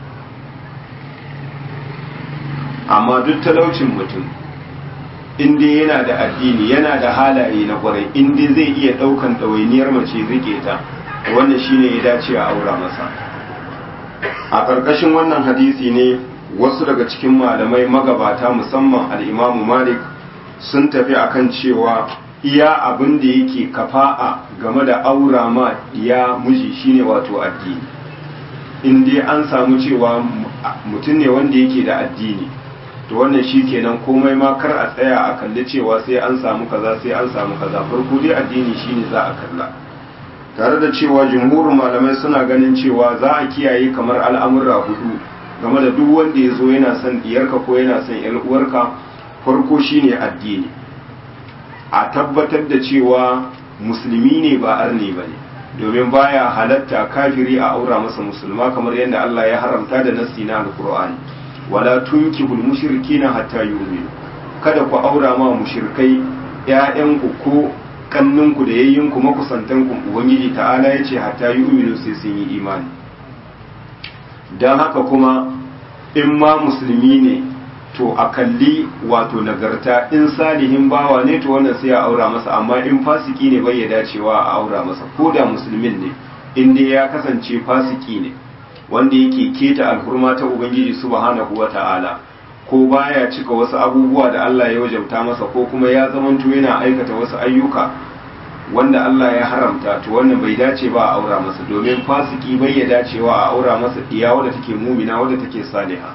amma duk talaucin mutum inda yana da addini yana da halaye na kwarai inda zai iya ɗaukan ɗawainiyar mace rike ta wannan shine ya dace a aura masa a ƙarƙashin wannan hadisi ne wasu daga cikin malamai magabata musamman al'imamu malik sun tafi akan cewa iya abin da yake kafa'a game da aura ma ya miji shine wato addini in dai an samu cewa mutum ne wanda yake da addini to wannan shi kenan komai ma kar a tsaya a kalli cewa sai an samu kaza sai an samu kaza farko dai addini shine za a kalla tare da cewa jumhurin malamai suna ganin cewa za a kiyaye kamar al'amura hudu game da duk wanda ya zo yana son diyarka ko yana son yar uwarka farko shine addini a tabbatar da cewa musulmi ne ba arni ba ne domin baya halatta kafiri a aura masa musulma kamar yadda Allah ya haramta da nassi na alqur'ani wala tunkihul mushrikina hatta yu'minu kada ku aura ma mushrikai ƴaƴanku ko kanninku da yayyinku makusantanku ubangiji ta'ala yace hatta yu'minu sai sun yi imani dan haka kuma in ma musulmi ne to a kalli wato nagarta in salihin bawa ne to wannan sai ya aura masa amma in fasiki ne bai ya dacewa a aura masa ko da musulmin ne in dai ya kasance fasiki ne wanda yake keta alhurma ta ubangiji subhanahu wata'ala ko baya cika wasu abubuwa da Allah ya wajabta masa ko kuma ya zamanto yana aikata wasu ayyuka wanda Allah ya haramta to wannan bai dace ba a aura masa domin fasiki bai ya dacewa a aura masa diya wadda take mumina wadda take saliha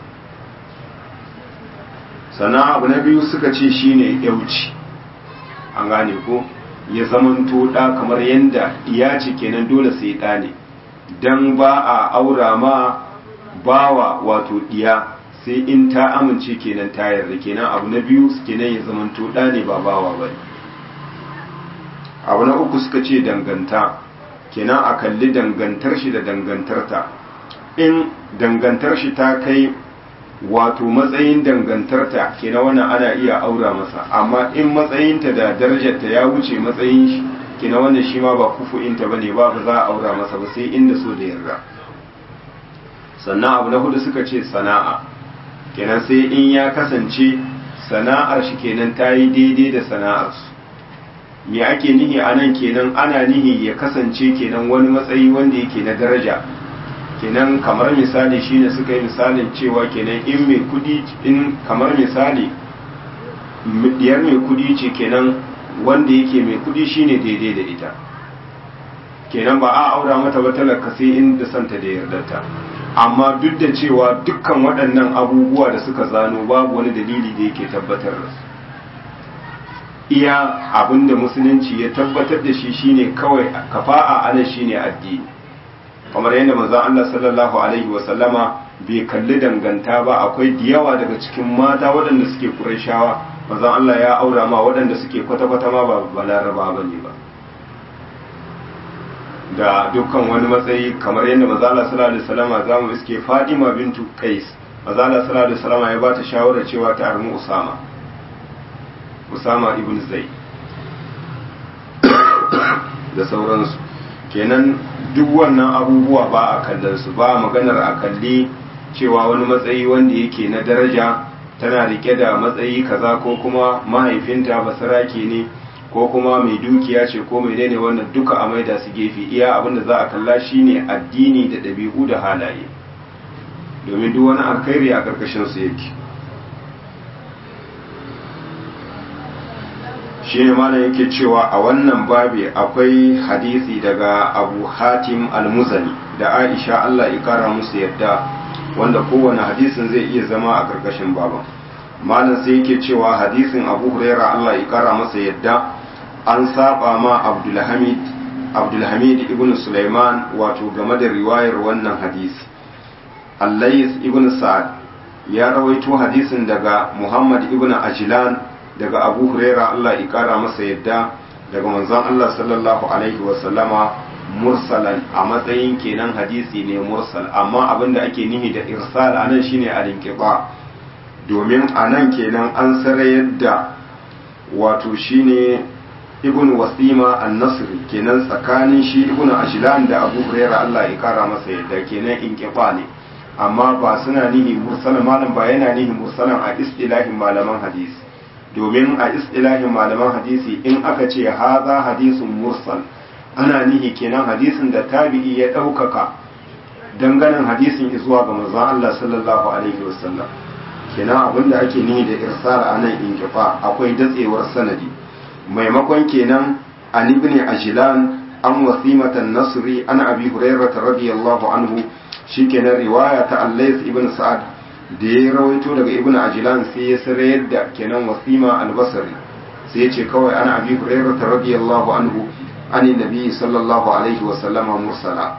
sannan abu na biyu suka ce shine yauci an gane ko ya zamanto da kamar yanda iya ce kenan dole sai ɗa ne dan ba a aura ma bawa wato diya sai in ta amince kenan ta yarda kenan abu na biyu kenan ya zamanto ɗa ne ba bawa ba abu na uku suka ce danganta kenan a kalli dangantar shi da dangantarta in dangantar shi ta kai wato matsayin dangantarta kenan wannan ana iya aura masa amma in matsayinta da darajarta ya wuce matsayin shi kenan wannan shi ma ba kufu'inta bane ba ba za a aura masa ba sai inda so da yarda sannan abu na hudu suka ce sana'a kenan sai in ya kasance sana'ar shi kenan ta yi daidai da sana'arsu me ake nihi a nan kenan ana nihi ya kasance kenan wani matsayi wanda yake na daraja kenan kamar misali shine suka yi misalin cewa kenan in mai kudi in kamar misali diyar mai kudi ce kenan wanda yake mai kudi shine daidai da ita kenan ba a aura mata ba talaka sai inda santa da yardarta amma duk da cewa dukkan waɗannan abubuwa da suka zano babu wani dalili da yake tabbatar da su iya abinda musulunci ya tabbatar da shi shine kawai kafa'a ana shine addini kamar yadda manzon Allah sallallahu alaihi wa sallama bai kalli danganta ba akwai diyawa daga cikin mata waɗanda suke Qurayshawa manzon Allah ya aura ma waɗanda suke kwata-kwata ma ba balaraba bane ba da dukkan wani matsayi kamar yadda manzon Allah sallallahu alaihi wa sallama zamu iske Fatima bintu Qais manzon Allah sallallahu alaihi wa sallama ya bata shawara cewa ta armu Usama Usama ibn Zaid da sauransu kenan duk wannan abubuwa ba a kallon su ba maganar a kalli cewa wani matsayi wanda yake na daraja tana rike da matsayi kaza ko kuma mahaifinta basarake ne ko kuma mai dukiya ce ko mai ne wannan duka a maida su gefe iya abinda za a kalla shine addini da ɗabi'u da halaye domin duk wani alkhairi a ƙarƙashin su yake shi ne mana yake cewa a wannan babi akwai hadisi daga abu hatim al-muzani da aisha allah ikara musu yadda wanda kowane hadisin zai iya zama a ƙarƙashin baban malam sai yake cewa hadisin abu huraira allah ikara masa yadda an saba ma abdulhamid abdulhamid ibn sulaiman wato game da riwayar wannan hadisi allais ibn sa'ad ya rawaito hadisin daga muhammad ibn ajlan daga abu huraira allah ikara masa yadda daga manzon allah sallallahu alaihi wasallama mursalan a matsayin kenan hadisi ne mursal amma abinda ake nihi da irsal anan shine al-inqiba domin anan kenan an sarayar da wato shine ibn wasima an-nasri kenan tsakanin shi ibn ajlan da abu huraira Allah ya kara masa yadda kenan inqiba ne amma ba suna nihi mursalan malam ba yana nihi mursalan a istilahin malaman hadisi domin a istilahin malaman hadisi in aka ce haza hadisun mursal ana nihi kenan hadisin da tabi'i ya ɗaukaka danganin hadisin zuwa ga manzon Allah sallallahu alaihi wasallam kenan abinda ake nihi da irsal a nan inqifa akwai datsewar sanadi maimakon kenan an ibn ajlan an wasimatan nasri an abi hurairah radiyallahu anhu shikenan riwaya ta allais ibn sa'ad da ya rawaito daga ibn ajlan sai ya sarayar da kenan wasima albasari sai ya ce kawai ana abi hurairah radiyallahu anhu an nabi sallallahu alaihi wa sallama mursala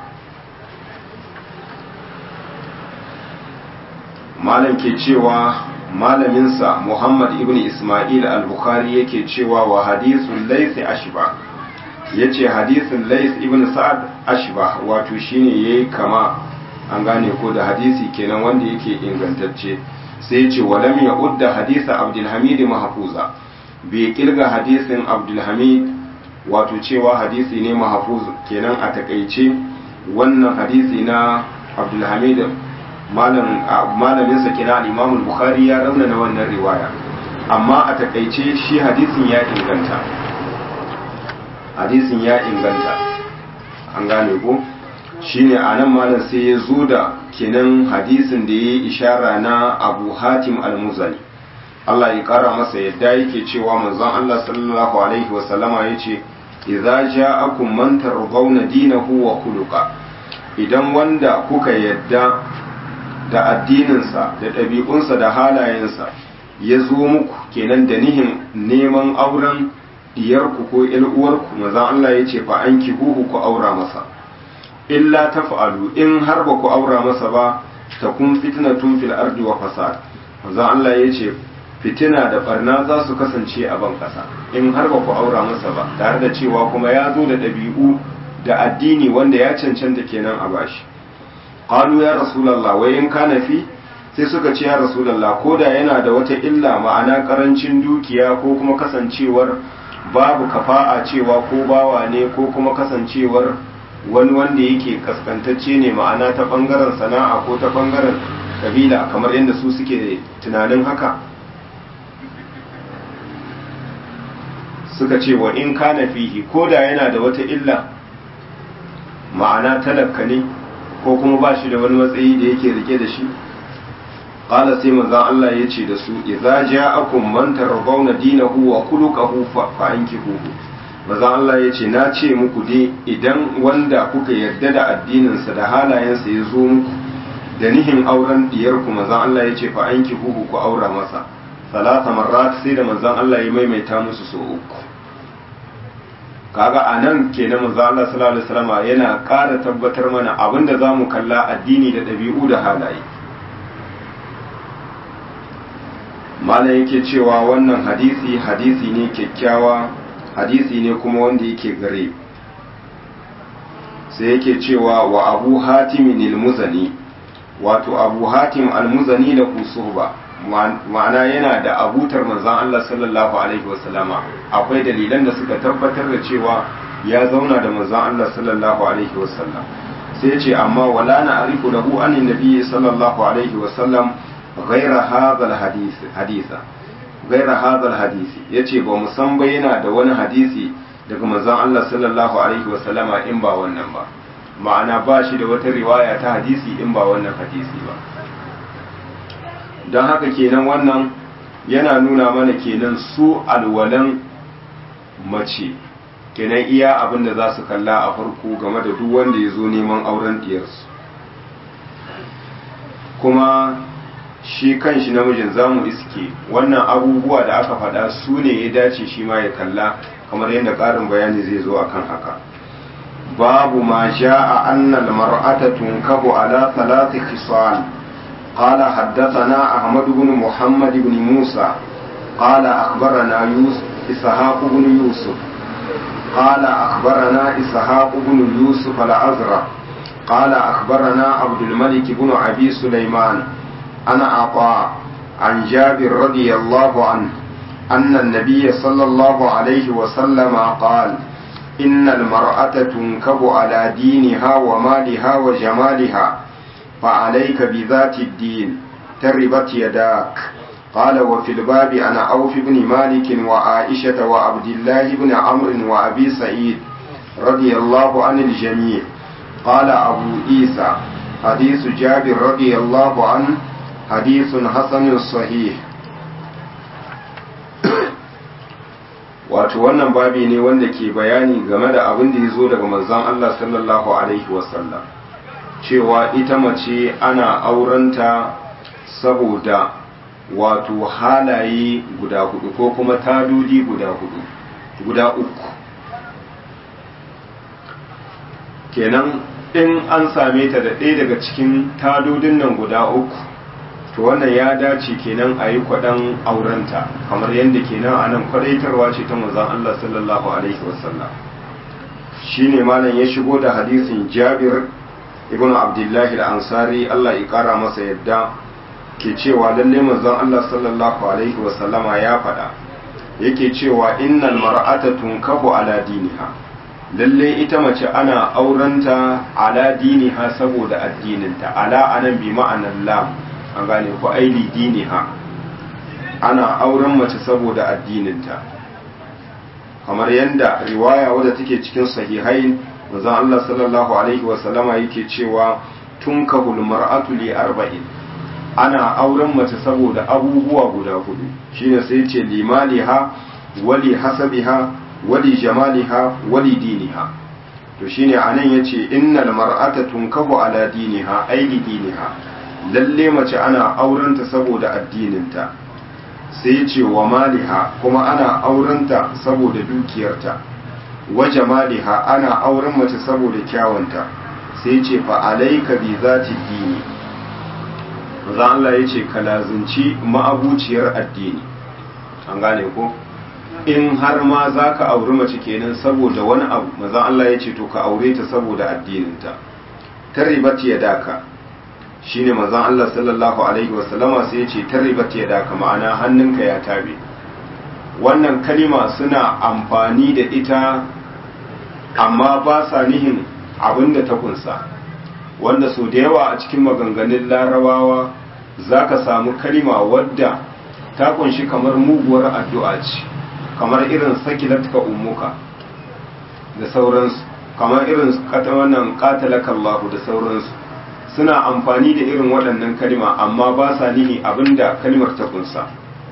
malam ke cewa malaminsa muhammad ibn isma'il al-bukhari yake cewa wa hadithun laysa ashba yace hadisin lays ibn sa'ad ashba wato shine yayi kama an gane ko da hadisi kenan wanda yake ingantacce sai yace walam ya udda hadisa abdul hamid mahfuza bai kirga hadisin abdul hamid wato cewa hadisi ne mahfuz kenan a takaice wannan hadisi na abdul hamid malamin sa kenan imam bukhari ya raunana wannan riwaya amma a takaice shi hadisin ya inganta hadisin ya inganta an gane ko shine a nan malam sai ya zo da kenan hadisin da ya yi ishara na abu hatim al-muzani Allah ya kara masa yadda yake cewa manzon Allah sallallahu alaihi wa sallama yace idza ja'akum man tardawna dinahu wa khuluqa idan wanda kuka yadda da addininsa da ɗabi'unsa da halayensa ya zo muku kenan da nihin neman auren diyarku ko uwarku maza Allah ya ce fa an huhu ku aura masa illa taf'alu in har ba ku aura masa ba ta kun fitnatun fil ardi wa fasad maza Allah ya ce fitina da barna za su kasance a ban kasa in har ba ku aura masa ba tare da cewa kuma ya zo da ɗabi'u da addini wanda ya cancanta kenan a bashi qalu ya rasulullah wai in kana fi sai suka ce ya rasulullah ko da yana da wata illa ma'ana karancin dukiya ko kuma kasancewar babu kafa'a cewa ko bawa ne ko kuma kasancewar wani wanda yake kaskantacce ne ma'ana ta bangaren sana'a ko ta bangaren kabila kamar yadda su suke tunanin haka suka ce wa in kana fihi ko da yana da wata illa ma'ana talakka ne ko kuma ba shi da wani matsayi da yake rike da shi qala sai manzon Allah ya ce da su idza ja'akum man tardawna dinahu wa khuluquhu fa ankihuhu manzon Allah ya ce na ce muku dai idan wanda kuka yarda da addininsa da halayensa ya zo muku da nihin auren diyarku manzon Allah ya ce fa ankihuhu ku aura masa salasa marrat sai da manzon Allah ya maimaita musu so uku kaga a nan kenan manzo Allah sallallahu alaihi wasallam yana ƙara tabbatar mana abinda zamu kalla addini da ɗabi'u da halaye malam yake cewa wannan hadisi hadisi ne kyakkyawa hadisi ne kuma wanda yake gare sai yake cewa wa abu hatim al-muzani wato abu hatim al-muzani da kusuba ma'ana yana da abutar manzan Allah sallallahu alaihi wasallama akwai dalilan da suka tabbatar da cewa ya zauna da manzan Allah sallallahu alaihi wasallam sai ce amma wala na arifu lahu anin nabi sallallahu alaihi wasallam ghaira hadha hadisa ghaira hadha hadisi yace ba mu san ba yana da wani hadisi daga manzan Allah sallallahu alaihi wasallama in ba wannan ba ma'ana ba shi da wata riwaya ta hadisi in ba wannan hadisi ba don haka kenan wannan yana nuna mana kenan su alwalan mace kenan iya abin da za su kalla a farko game da duk wanda ya zo neman auren diyarsu kuma shi kan shi namijin zamu iske wannan abubuwa da aka faɗa su ne ya dace shi ma ya kalla kamar yadda ƙarin bayani zai zo akan haka babu ma sha'a annal mar'ata tunkahu ala thalathi khisal قال حدثنا أحمد بن محمد بن موسى قال أخبرنا يوسف إسحاق بن يوسف قال أخبرنا إسحاق بن يوسف الأزرق قال أخبرنا عبد الملك بن أبي سليمان أنا عطاء عن جابر رضي الله عنه أن النبي صلى الله عليه وسلم قال إن المرأة تنكب على دينها ومالها وجمالها فعليك بذات الدين تربت يداك قال وفي الباب عن عوف بن مالك وعائشة وعبد الله بن عمرو وأبي سعيد رضي الله عن الجميع قال أبو عيسى حديث جابر رضي الله عنه حديث حسن صحيح wato wannan babi ne wanda ke bayani game da abin da ya zo daga manzon Allah sallallahu alaihi wasallam cewa ita mace ana aurenta saboda wato halaye guda hudu ko kuma tadodi guda hudu guda uku kenan in an same ta da ɗaya daga cikin tadodin nan guda uku to wannan ya dace kenan a yi kwaɗan aurenta kamar yadda kenan a nan kwaɗaitarwa ce ta manzon Allah sallallahu alaihi wasallam shine malam ya shigo da hadisin Jabir ibn Abdullahi al-Ansari Allah ya kara masa yadda ke cewa lalle manzon Allah sallallahu alaihi wasallama ya faɗa yake cewa innal mar'ata tunkahu ala diniha lalle ita mace ana aurenta ala diniha saboda addininta ala anan bi ma'anan lam an gane ku aili diniha ana auren mace saboda addininta kamar yadda riwaya wadda take cikin sahihain manzon Allah sallallahu alaihi wasallama yake cewa tunkahul mar'atu li arba'in ana auren mace saboda abubuwa guda hudu shine sai ce limaliha wali hasabiha wali jamaliha wali diniha to shine anan yace innal mar'ata tunkahu ala diniha aili diniha lalle mace ana aurenta saboda addininta sai ce wa maliha kuma ana aurenta saboda dukiyarta wa jamaliha ana auren mace saboda kyawunta sai ce fa alayka bi zati dini manzo Allah ya ce ka lazunci ma'abuciyar addini an gane ko in har ma za ka auri mace kenan saboda wani abu manzo Allah ya ce to ka aure ta saboda addininta tarribat yadaka shine manzo Allah sallallahu alaihi wasallama sai ya ce tarribat yadaka ma'ana hannunka ya tabe wannan kalima suna amfani da ita amma ba sa nihin abinda ta kunsa wanda sau da yawa a cikin maganganun larabawa za ka samu kalima wadda ta kunshi kamar muguwar addu'a ce kamar irin sakilatka umuka da sauransu kamar irin wannan katalakallahu da sauransu suna amfani da irin waɗannan kalima amma ba sa nihi abinda kalimar ta kunsa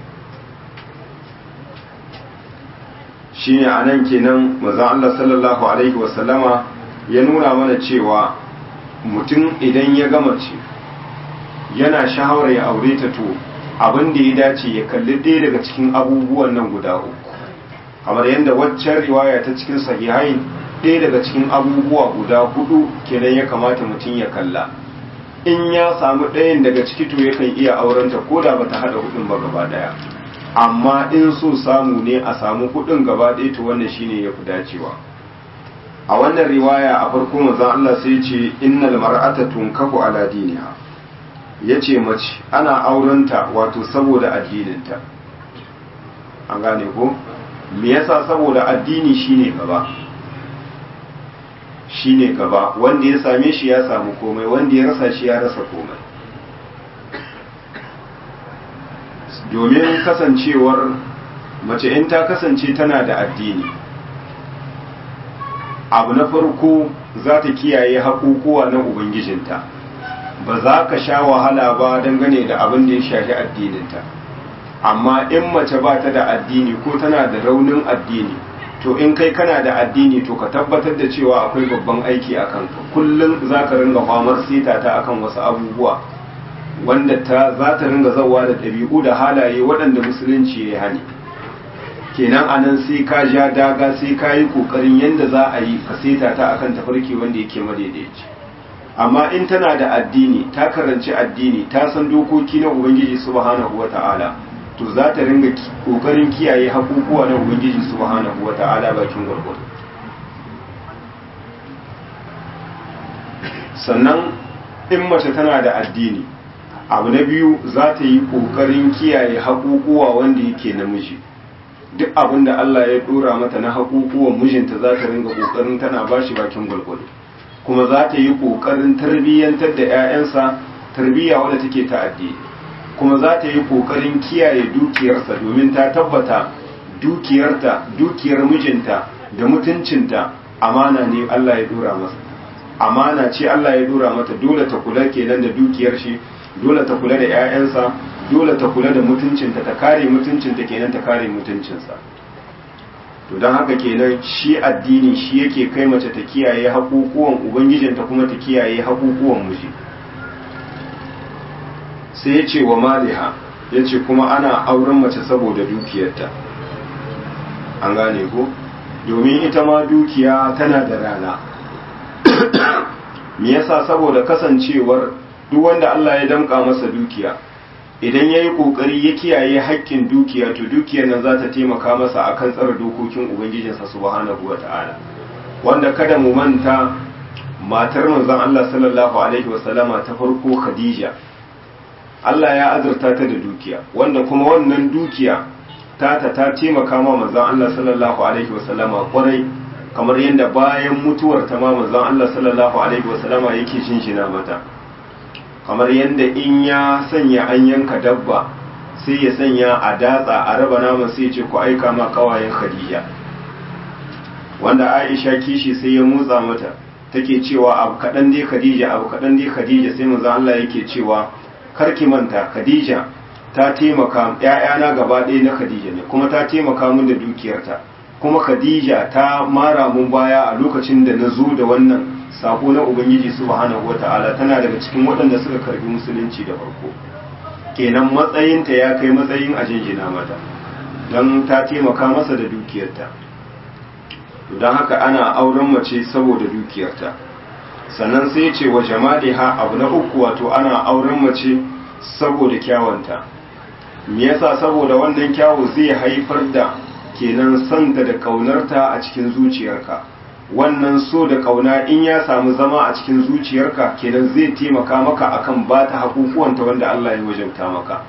shine a nan kenan mazan Allah sallallahu Alaihi wasallama ya nuna mana cewa mutum idan ya gama ce yana shahawar ya aure ta to abin da ya dace ya kalli ɗaya daga cikin abubuwan nan guda uku kamar yadda waccan riwaya ta cikin sahihain ɗaya daga cikin abubuwa guda hudu kenan ya kamata mutum ya kalla in ya samu ɗayan daga ciki to yakan iya aurenta ko da bata haɗa hudun ba gaba ɗaya amma in so samu ne a samu hudun gaba ɗaya to wannan shine ya fi dacewa a wannan riwaya a farko manzon Allah sai ce innal mar'ata tunkahu ala diniha yace mace ana aurenta wato saboda addininta an gane ko me yasa saboda addini shine gaba shine gaba wanda ya same shi ya samu komai wanda ya rasa shi ya rasa komai domin kasancewar mace in ta kasance tana da addini abu na farko za ta kiyaye haƙuƙuwa na ubangijinta ba za ka sha wahala ba dangane da abin da ya shafi addininta amma in mace ba ta da addini ko tana da raunin addini to in kai kana da addini to ka tabbatar da cewa akwai babban aiki a kanka kullum za ka ringa famar sita ta akan wasu abubuwa wanda ta za ta ringa zawa da ɗabi'u da halaye waɗanda musulunci ya hani kenan anan sai ka ja daga sai ka yi ƙoƙarin yadda za a yi ka seta ta akan tafarki wanda yake madaidaici amma in tana da addini ta karanci addini ta san dokoki na ubangiji subhanahu wata'ala to za ta ringa ƙoƙarin kiyaye haƙuƙuwa na ubangiji subhanahu wata'ala bakin gwargwado sannan in mace tana da addini abu na biyu za ta yi ƙoƙarin kiyaye haƙuƙuwa wanda yake namiji duk abin da Allah ya ɗora mata na haƙuƙuwan mijinta za ta ringa ƙoƙarin tana ba shi bakin gwalgwado kuma za ta yi ƙoƙarin tarbiyyantar da 'ya'yansa tarbiyya wadda take ta addini kuma za ta yi ƙoƙarin kiyaye dukiyarsa domin ta tabbata dukiyarta dukiyar mijinta da mutuncinta amana ne Allah ya ɗora masa amana ce Allah ya ɗora mata dole ta kula kenan da dukiyar shi dole ta kula da 'ya'yansa dole ta kula da mutuncinta ta kare mutuncinta kenan ta kare mutuncinsa to don haka kenan shi addini shi yake kai mace ta kiyaye haƙuƙuwan ubangijinta kuma ta kiyaye haƙuƙuwan miji sai ya ce wa maliha ya ce kuma ana auren mace saboda dukiyarta an gane ko domin ita ma dukiya tana da rana me yasa saboda kasancewar duk wanda Allah ya damƙa masa dukiya idan ya yi ƙoƙari ya kiyaye haƙƙin dukiya to dukiyar nan za ta taimaka masa a kan tsara dokokin ubangijinsa subhanahu wa ta'ala wanda kada mu manta matar manzon Allah sallallahu alaihi wasallama ta farko Khadija Allah ya azurta ta da dukiya wanda kuma wannan dukiya tata ta taimaka ma manzon Allah sallallahu alaihi wasallama kwarai kamar yadda bayan mutuwar ta ma manzon Allah sallallahu alaihi wasallama yake shinshina mata kamar yadda in ya sanya an yanka dabba sai ya sanya a datsa a raba naman sai ce ku aika ma kawayen khadija wanda aisha kishi sai ya motsa mata take cewa abu kaɗan dai khadija abu kaɗan dai khadija sai manzo Allah yake cewa karki manta khadija ta taimaka ƴaƴana gaba ɗaya na khadija ne kuma ta taimaka min da dukiyarta kuma khadija ta mara mun baya a lokacin da na zo da wannan sako na ubangiji subhanahu wata'ala tana daga cikin waɗanda suka karbi musulunci da farko kenan matsayinta ya kai matsayin a jinjina mata don ta taimaka masa da dukiyarta don haka ana auren mace saboda dukiyarta sannan sai ce wa jamaliha abu na uku wato ana auren mace saboda kyawanta me yasa saboda wannan kyawu zai haifar da kenan santa da kaunarta a cikin zuciyarka wannan so da kauna in ya samu zama a cikin zuciyarka kenan zai taimaka maka akan ba ta hakukuwanta wanda Allah ya wajauta maka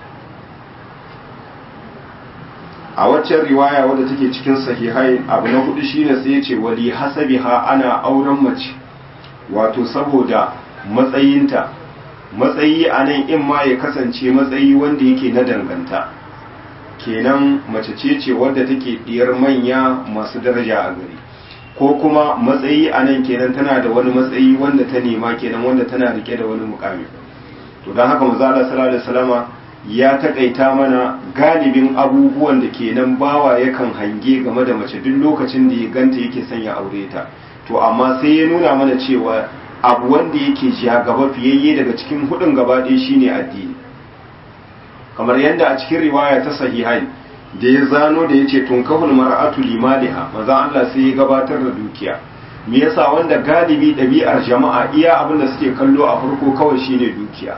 a waccan riwaya wadda take cikin sahihai abu na hudu shine sai ya ce wali hasabiha ana auren mace wato saboda matsayinta matsayi a nan in ma ya kasance matsayi wanda yake na danganta kenan mace ce ce wadda take diyar manya masu daraja a gari ko kuma matsayi a nan kenan tana da wani matsayi wanda ta nema kenan wanda tana rike da wani mukami to don haka maza Allah sallallahu alaihi wasallama ya takaita mana galibin abubuwan da kenan bawa yakan hange game da mace duk lokacin da ya ganta yake son ya aure ta to amma sai ya nuna mana cewa abu wanda yake ja gaba fiyayye daga cikin hudun gaba ɗaya shine addini kamar yadda a cikin riwaya ta sahihai da ya zano da ya ce tunkahul mar'atu limaliha manzon Allah sai ya gabatar da dukiya me yasa wanda galibi ɗabi'ar jama'a iya abin da suke kallo a farko kawai shine dukiya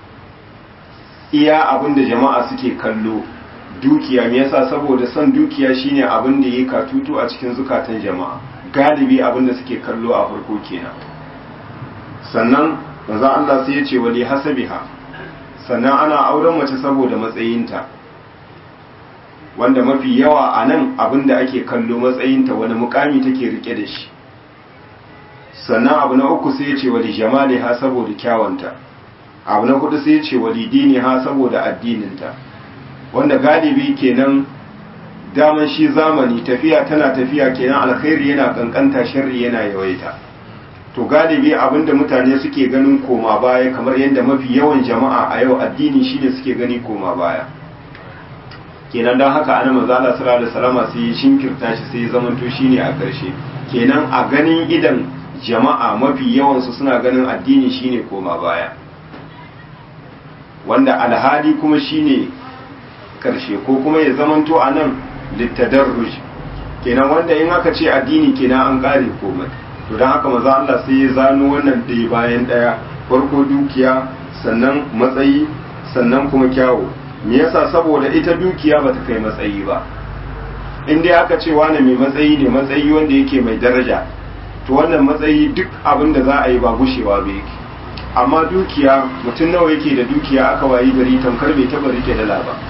iya abin da jama'a suke kallo dukiya me yasa saboda son dukiya shine abin da yake katutu a cikin zukatan jama'a galibi abin da suke kallo a farko kenan sannan manzon Allah sai ya ce wali hasabiha sannan ana auren mace saboda matsayinta wanda mafi yawa a nan abin da ake kallo matsayinta wani mukami take rike da shi sannan abu na uku sai ya ce wali jamali ha saboda kyawanta abu na hudu sai ya ce wali dini ha saboda addininta wanda galibi kenan daman shi zamani tafiya tana tafiya kenan alkhairi yana kankanta sharri yana yawaita to galibi abinda mutane suke ganin koma baya kamar yadda mafi yawan jama'a a yau addini shine suke gani koma baya kenan don haka ana manzo Allah sallallahu alaihi wasallam sai ya shinkirta shi sai ya zamanto shine a ƙarshe kenan a ganin idan jama'a mafi yawansu suna ganin addini shine koma baya wanda alhali kuma shine karshe ko kuma ya zamanto a nan littadarruj kenan wanda in aka ce addini kenan an kare komai to don haka maza Allah sai ya zano wannan ɗaya bayan ɗaya farko dukiya sannan matsayi sannan kuma kyawu me yasa saboda ita dukiya ba ta kai matsayi ba in dai aka ce wani mai matsayi ne matsayi wanda yake mai daraja to wannan matsayi duk abin da za a yi ba gushewa ba yake amma dukiya mutum nawa yake da dukiya aka wayi gari tamkar bai taba rike dala ba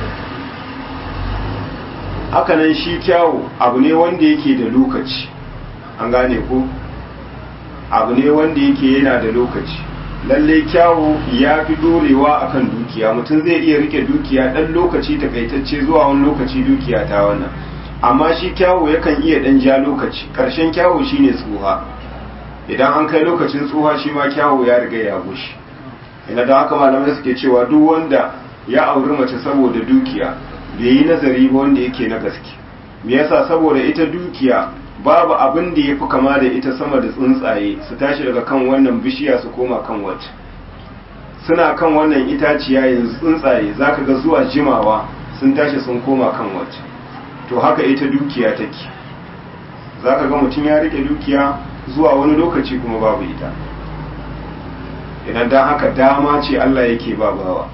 hakanan shi kyawu abu ne wanda yake da lokaci an gane ko abu ne wanda yake yana da lokaci lalle kyawu ya fi dorewa akan dukiya mutum zai iya rike dukiya dan lokaci takaitacce zuwa wani lokaci dukiya ta wannan amma shi kyawu yakan iya dan ja lokaci karshen kyawu shine tsuha idan an kai lokacin tsuha shi ma kyawu ya riga ya gushi ina da haka malamai suke cewa duk wanda ya auri mace saboda dukiya bai yi nazari ba wanda yake na gaske me yasa saboda ita dukiya babu abin da ya fi kama da ita sama da tsuntsaye su tashi daga kan wannan bishiya su koma kan wata suna kan wannan itaciya yanzu tsuntsaye zaka ga zuwa jimawa sun tashi sun koma kan wata to haka ita dukiya take zaka ga mutum ya rike dukiya zuwa wani lokaci kuma babu ita idan dan haka dama ce Allah yake ba bawa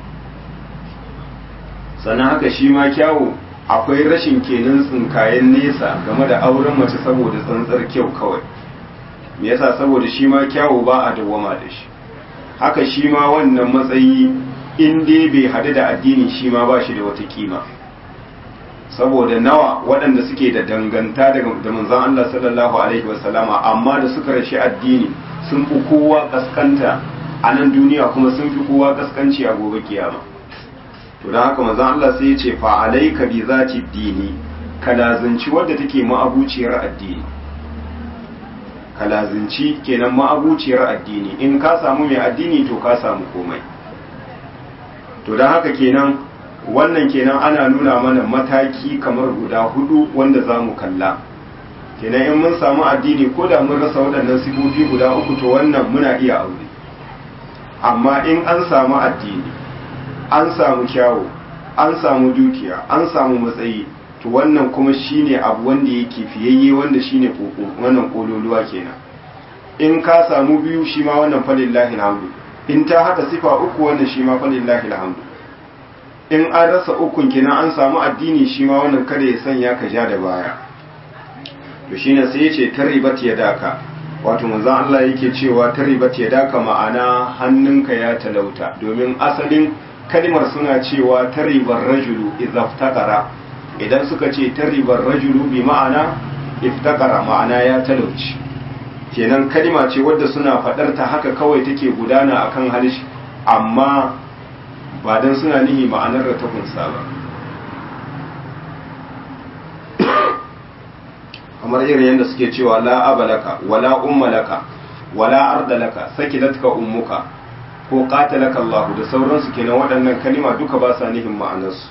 sannan haka shi ma kyawu akwai rashin kenan tsinkayen nesa game da auren mace saboda tsantsar kyau kawai me yasa saboda shi ma kyawu ba a dawwama da shi haka shi ma wannan matsayi in dai bai hadu da addini shi ma ba shi da wata kima saboda nawa waɗanda suke da danganta da manzon Allah sallallahu alaihi wasallama amma da suka rashi addini sun fi kowa kaskanta a nan duniya kuma sun fi kowa kaskanci a gobe kiyama to don haka manzon Allah sai ya ce fa alayka bi zati dini ka lazunci wadda take ma'abuciyar addini ka lazunci kenan ma'abuciyar addini in ka samu mai addini to ka samu komai to don haka kenan wannan kenan ana nuna mana mataki kamar guda hudu wanda za mu kalla kenan in mun samu addini ko da mun rasa waɗannan sifofi guda uku to wannan muna iya aure amma in an samu addini an samu kyawu an samu dukiya an samu matsayi to wannan kuma shine abu wanda yake fiyayye wanda shine wannan kololuwa kenan in ka samu biyu shi ma wannan falillahi alhamdu in ta hada sifa uku wannan shi ma falillahi alhamdu in an rasa ukun kenan an samu addini shi ma wannan kada ya sanya ka ja da baya to shine sai ya ce taribat yadaka wato manzon Allah yake cewa taribat yadaka ma'ana hannunka ya talauta domin asalin kalimar suna cewa taribar rajulu idza iftaqara idan suka ce taribar rajulu bi ma'ana iftaqara ma'ana ya talauci kenan kalima ce wadda suna fadar ta haka kawai take gudana akan halishi amma ba dan suna nihi ma'anar da ta kunsa ba kamar irin yadda suke cewa la abalaka wala ummalaka wala ardalaka sakilatka ummuka ko qatalaka Allah da sauransu kenan waɗannan kalima duka ba sa nihin ma'anarsu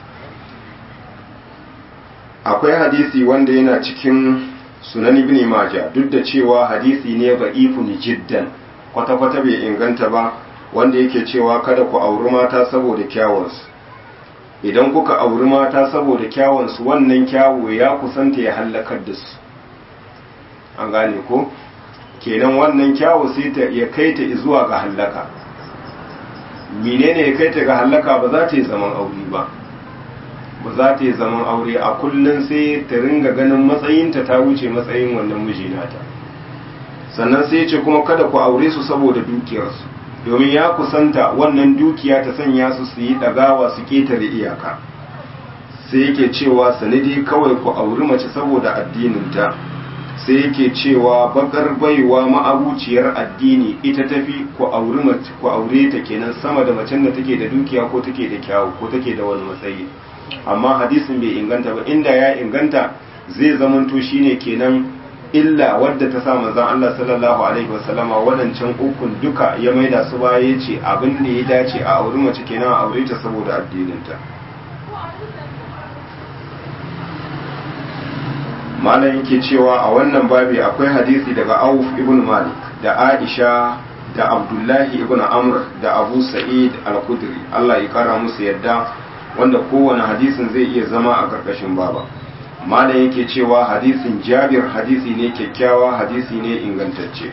akwai hadisi wanda yana cikin sunan ibn maja duk da cewa hadisi ne da'ifun jiddan kwata-kwata bai inganta ba wanda yake cewa kada ku auri mata saboda kyawunsu idan kuka auri mata saboda kyawunsu wannan kyawu ya kusanta ya hallakar da su an gane ko kenan wannan kyawu sai ta ya kai ta zuwa ga hallaka menene ya kai ta ga hallaka ba za ta yi zaman aure ba ba za ta yi zaman aure a kullum sai ta ringa ganin matsayinta ta wuce matsayin wannan miji nata sannan sai ya ce kuma kada ku aure su saboda dukiyarsu domin ya kusanta wannan dukiya ta sanya su su yi ɗagawa su ketare iyaka sai yake cewa sanadi kawai ku auri mace saboda addininta sai yake cewa bakar baiwa ma'abuciyar addini ita tafi ku auri mace ku aure ta kenan sama da macen da take da dukiya ko take da kyawu ko take da wani matsayi amma hadisin bai inganta ba inda ya inganta zai zamanto shine kenan illa wadda ta sa manzon Allah sallallahu alaihi wasallama wadancan ukun duka ya maida su baya yace abin da ya dace a auri mace kenan a aure ta saboda addininta malam yake cewa a wannan babi akwai hadisi daga Auf ibn Malik da Aisha da Abdullahi ibn Amr da Abu Sa'id al-Khudri Allah ya kara musu yadda wanda kowane hadisin zai iya zama a karkashin baba malam yake cewa hadisin Jabir hadisi ne kyakkyawa hadisi ne ingantacce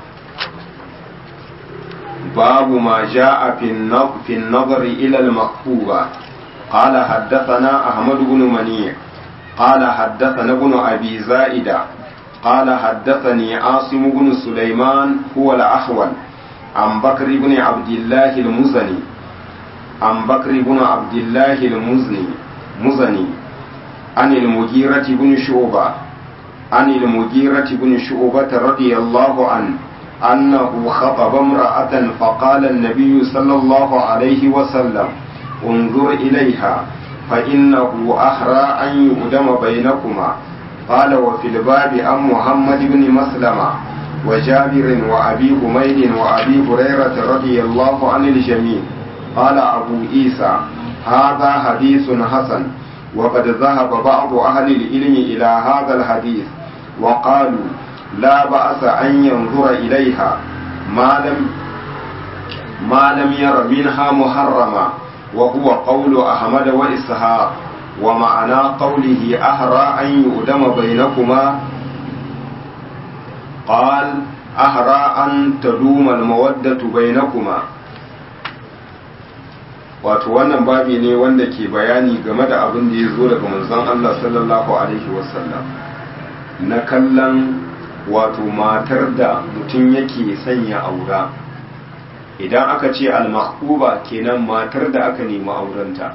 babu ma ja'a fi an-nazar ila al-maktuba قال حدثنا أحمد بن منيع قال حدثنا ابن أبي زائدة قال حدثني عاصم بن سليمان هو الأحول عن بكر بن عبد الله المزني عن بكر بن عبد الله المزني مزني عن المغيرة بن شعبة عن المغيرة بن شعبة رضي الله عنه أنه خطب امرأة فقال النبي صلى الله عليه وسلم انظر إليها فإنه أحرى أن يؤدم بينكما قال وفي الباب عن محمد بن مسلمة وجابر وأبي حميد وأبي هريرة رضي الله عن الجميع قال أبو عيسى هذا حديث حسن وقد ذهب بعض أهل العلم إلى هذا الحديث وقالوا لا بأس أن ينظر إليها ما لم ما لم ير منها محرما وهو قول أحمد وإسحاق ومعنى قوله أهرى أن يؤدم بينكما قال أهرى أن تدوم المودة بينكما wato wannan babi ne wanda ke bayani game da abin da ya zo daga manzon Allah sallallahu alaihi wasallam na kallon wato matar da mutum yake sanya aura idan aka ce al-mahbuba kenan matar da aka nemi aurenta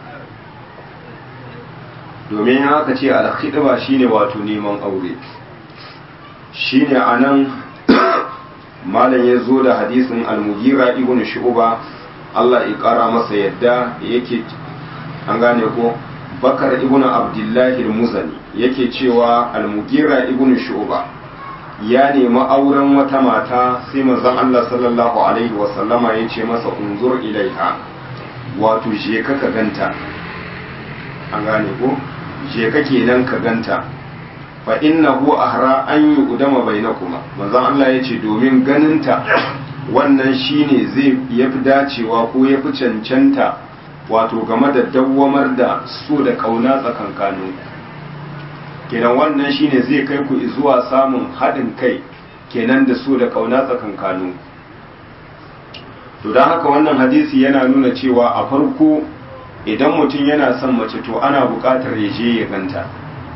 domin aka ce al-khidba shine wato neman aure shine anan malam ya zo da hadisin al-mughira ibn shu'ba Allah ya kara masa yadda yake an gane ko bakar ibn abdullahi al-muzani yake cewa al-mughira ibn shu'ba ya nemi auren wata mata sai manzon Allah sallallahu alaihi wasallama ya ce masa unzur ilaiha wato je ka ka ganta an gane ko je ka kenan ka ganta fa innahu ahra an yuqdama bainakuma manzon Allah ya ce domin ganinta wannan shine zai yafi dacewa ko yafi cancanta wato game da dawwamar da so da kauna tsakankaninku kenan wannan shine zai kai ku zuwa samun haɗin kai kenan da su da ƙauna tsakankanu to don haka wannan hadisi yana nuna cewa a farko idan mutum yana son mace to ana buƙatar ya je ya ganta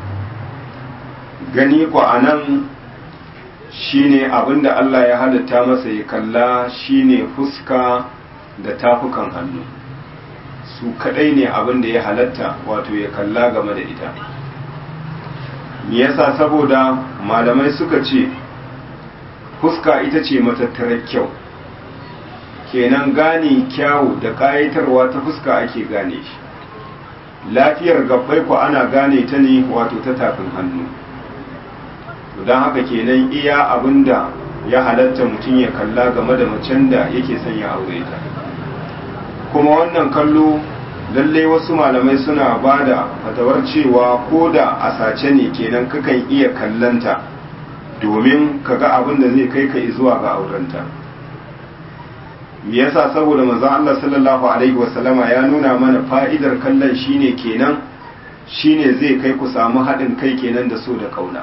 gani ku a nan shine abinda Allah ya halitta masa ya kalla shine fuska da tafukan hannu su kadai ne abinda ya halatta wato ya kalla game da ita me yasa saboda malamai suka ce fuska ita ce matattarar kyau kenan gane kyawu da kayatarwa ta fuska ake gane shi lafiyar gabbai ku ana gane ta ne wato ta tafin hannu don haka kenan iya abinda ya halatta mutum ya kalla game da macen da yake son ya aure ta kuma wannan kallo lallai wasu malamai suna ba da fatawar cewa ko da a sace ne kenan kakan iya kallanta domin ka ga abin da zai kai ka zuwa ga aurenta me yasa saboda manzon Allah sallallahu alaihi wasallama ya nuna mana fa'idar kallon shine kenan shine zai kai ku samu haɗin kai kenan da so da kauna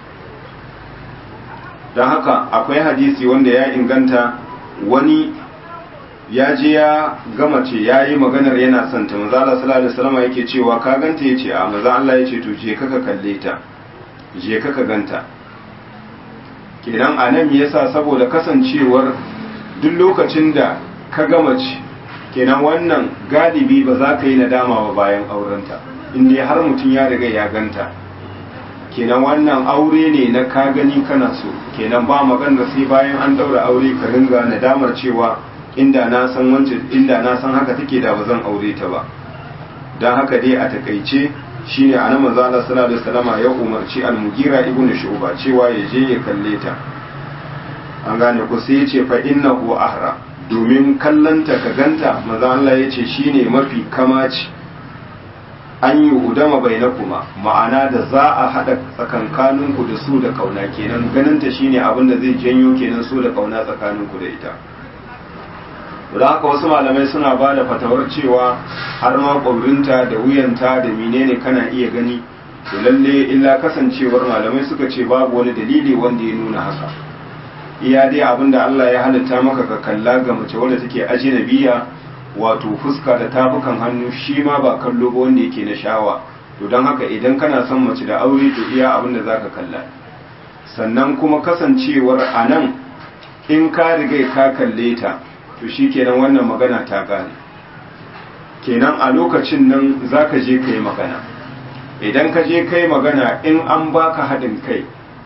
don haka akwai hadisi wanda ya inganta wani ya je ya gama ce ya yi maganar yana son ta maza Allah sallallahu alaihi wasallam yake cewa ka ganta yace a maza Allah yace to je ka kalle ta je ka ganta kenan anan me yasa saboda kasancewar duk lokacin da ka gama ce kenan wannan galibi ba za ka yi nadama ba bayan aurenta in dai har mutum ya riga ya ganta kenan wannan aure ne na ka gani kana so kenan ba magana sai bayan an daura aure ka ringa nadamar cewa inda na san wancan inda na san haka take da bazan aure ta ba dan haka dai a takaice shine annabi manzo Allah sallallahu alaihi wasallama ya umarci al-Mughira ibn Shu'ba cewa ya je ya kalle ta an gane ku sai ya ce fa innahu ahra domin kallanta ka ganta manzo Allah ya ce shine mafi kamaci an yi udama bainakuma ma'ana da za a haɗa tsakankaninku da su da kauna kenan ganinta shine abin da zai janyo kenan su da kauna tsakaninku da ita da haka wasu malamai suna ba da fatawar cewa har ma ƙwaurinta da wuyanta da menene kana iya gani to lalle illa kasancewar malamai suka ce babu wani dalili wanda ya nuna haka iya dai abin da Allah ya halitta maka ka kalla ga mace wadda take ajinabiya wato fuska da tafukan hannu shi ma ba kallo ba wanda yake na shawa to don haka idan kana son mace da aure to iya abin da zaka kalla sannan kuma kasancewar a nan in ka riga ka kalle ta to shi kenan wannan magana ta gane kenan a lokacin nan za ka je ka yi magana idan ka je ka yi magana in an baka haɗin kai